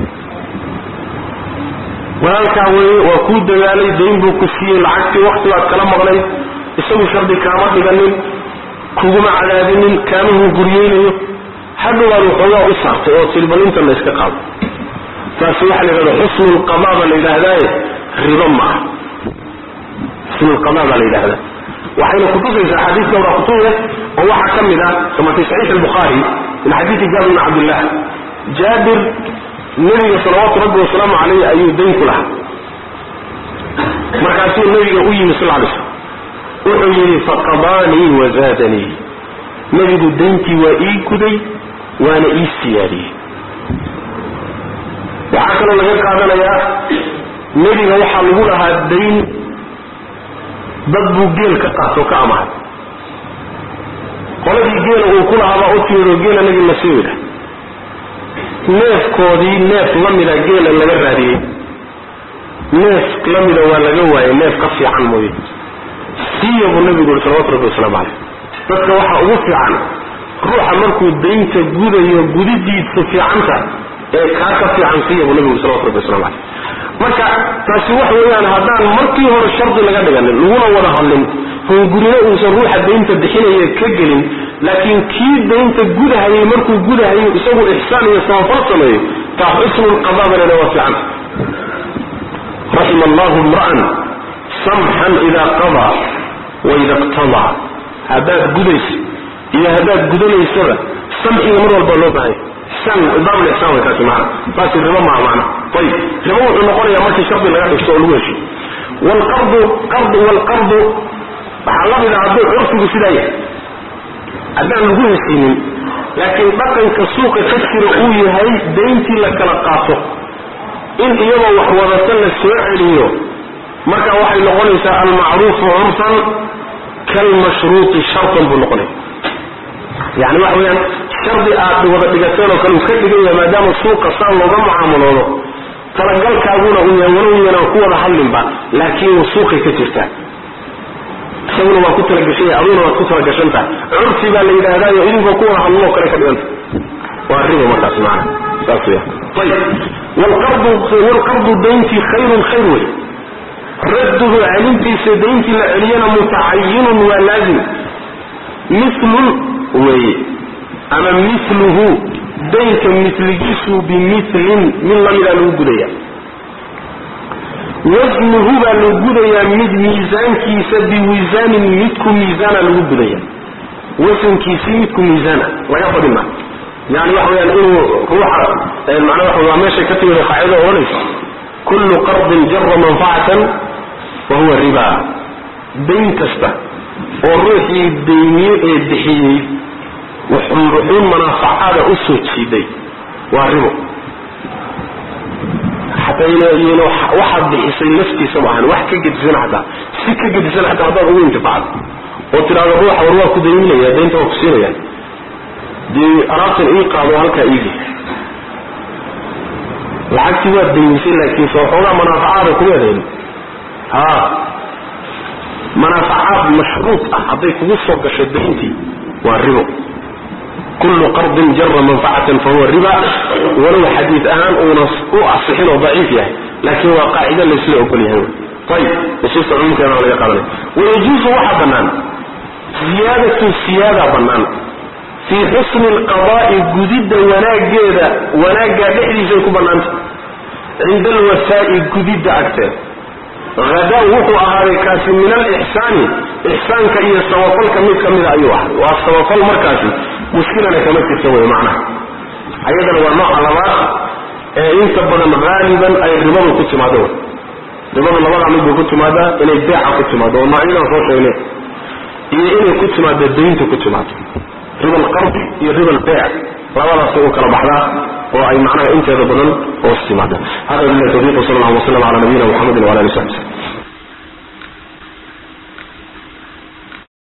walaalkaa weye waa kuu dagaalay dayn buu ku siiyey lacagtii wakti baad kala maqnayd isagu shardi kaama dhiganin kuguma cadaadinin kaama hunguriyeynayo hadhowaad waxoogaa u saartay oo tiri bal intan la iska qaado taasi waxaa la yidhahda xusnulqadaa baa la yidhaahdaaye ribo ma aha xusnulqadaa baa la yidhahdaa waxayna kutusaysaa xadiis dhowra kutuya oo waxaa ka mid ah kama fi saxiix albukhaari min xadiisi jaabir bn cabdillah jaabir nebiga salawaatu rabbi wasalaamu caleyh ayuu dayn ku lahaa markaasuu nebiga u yimi sal lay slm wuxuu yidhi faqadaanii wazaadanii nebigu dayntii waa ii guday waana ii siyaadiyey waxaa kaloo laga qaadanayaa nebiga waxaa lagu lahaa dayn dad buu geel ka qaato ka amahay qoladii geela uu ku lahaabaa u timid oo geela nebi la sii yidha neefkoodii neef la mida geela laga raadiyey neef la mida waa laga waayey neef ka fiican mooye siiya buu nebigu yuri salawatu rabbi wasalaamu caleyh dadka waxaa ugu fiican ruuxa markuu daynta gudayo gudidiisu fiicanta ee kaa ka fiican siiya buu nebigu yuri salawatu rabbi waslamu caleyh marka taasi wax weeyaan haddaan markii hore shardi laga dhiganin laguna wada hadlin hungurino uusan ruuxa daynta bixinaya ka gelin laakiin kii daynta gudahayay markuu gudahayo isagu ixsaan iyo sabafal sameeyo taa xusnulqadaabana waa fiican raxima allahu imra'an samxan idaa qadaa waida iqtadaa haddaad gudayso iyo haddaad gudanaysaba samxiga mar walba loo baahanya baab lixsaan way kaasi maana taasi ribo maaha macna ayib ribo wuxuu noqonayaa markii shardi laga dhigto oo lagu heshiyo waalqardu qardu waalqardu waxaa la mida hadduu curfigu sidaa yahay haddaan lagu heshiinin laakiin dhaqanka suuqa ka jira uu yahay dayntii la kala qaato in iyagoo wax wadata la soo celiyo marka waxay noqonaysaa almacruufu curfan kalmashruuti shartan buu noqonaya yani waxa weyaan shardi aad wada dhigateen oo kale uu ka dhigan yahay maadaama suuqa saan looga mucaamaloodo talagalkaaguna uu yahay walow yanaan ku wada hadlinba laakiin suuqay ka jirtaa isaguna waa ku talagashan yahay aduguna waad ku talagashan tahay curfi baa la yidhaahdayo idinkoo ku wada hadloo kale ka dhiganta waa ribo markaas maana saas weya ayib walqardu walqardu dayntii khayrun khayr wey radduhu celintiisa dayntii la celiyana mutacayinun waa laazim milun weye ama miluhu daynka miligiisu bimilin mid lamidaa lagu gudaya wasnuhu baa lagu gudayaa mid miisaankiisa biwisaanin midku miisaana lagu gudaya wasankiisii midku miisaana laga badin ma yani waxa weyaan inuu ruuxa macnaa waxa waa meeshay ka timid qaacida odhanaysa kullu qardin jara manfacatan wa huwa riba dayn kasta oo ruuxii dayniye ee bixiyey wuxuun manaafacaada u soo jiiday waa ribo xataa waxaad bixisay laftiisa maahan wax ka gedisan xataa si ka gedisan xataa haddaad ugu intifacdo oo tidhaahdo ruuxa war waa ku dayminaya daynta waa ku siinaya dee alaabtan ii qaado halkaa iigi lacagtii waad daymisay laakiin soo xoogaa manaafacaada kuma dayn ha manaafacaad mashruud ah hadday kugu soo gasho dayntii waa ribo kullu qardin jara manfacatan fahuwa riba walow xadiid ahaan uuna u asixin oo daciif yahay laakiin waa qaacida laysla ogol yahay ayib nusuusta cumuumkeeda waa laga qaadanaya wayajuusu waxaa bannaan ziyaadatu siyaada bannaan fii xusni alqadaa'i gudidda wanaaggeeda wanaaggaa dhexdiisay ku bannaanta cinda alwafaa'i gudidda agteeda hadaa wuxuu ahaaday kaasi min alixsaani ixsaanka iyo sabafalka mid ka mida ayuu ahay waa sabafal markaasi mushkilana kama jirta wey macnaha ayadana waa nooca labaad ee inta badan haaliban ay ribadu ku timaado ribadu labada mid bay ku timaadaa inay beeca ku timaado oo noocyadan soo sheegnay iyo inay ku timaado daynta ku timaado riba alqardi iyo riba albeec labadaasay u kala baxdaa oo ay macnaha inteeda badan hoos timaadaan hada billahi tawfiiq wasala allahu wasalam cala nabiyina muxamedin wala ali w saxbi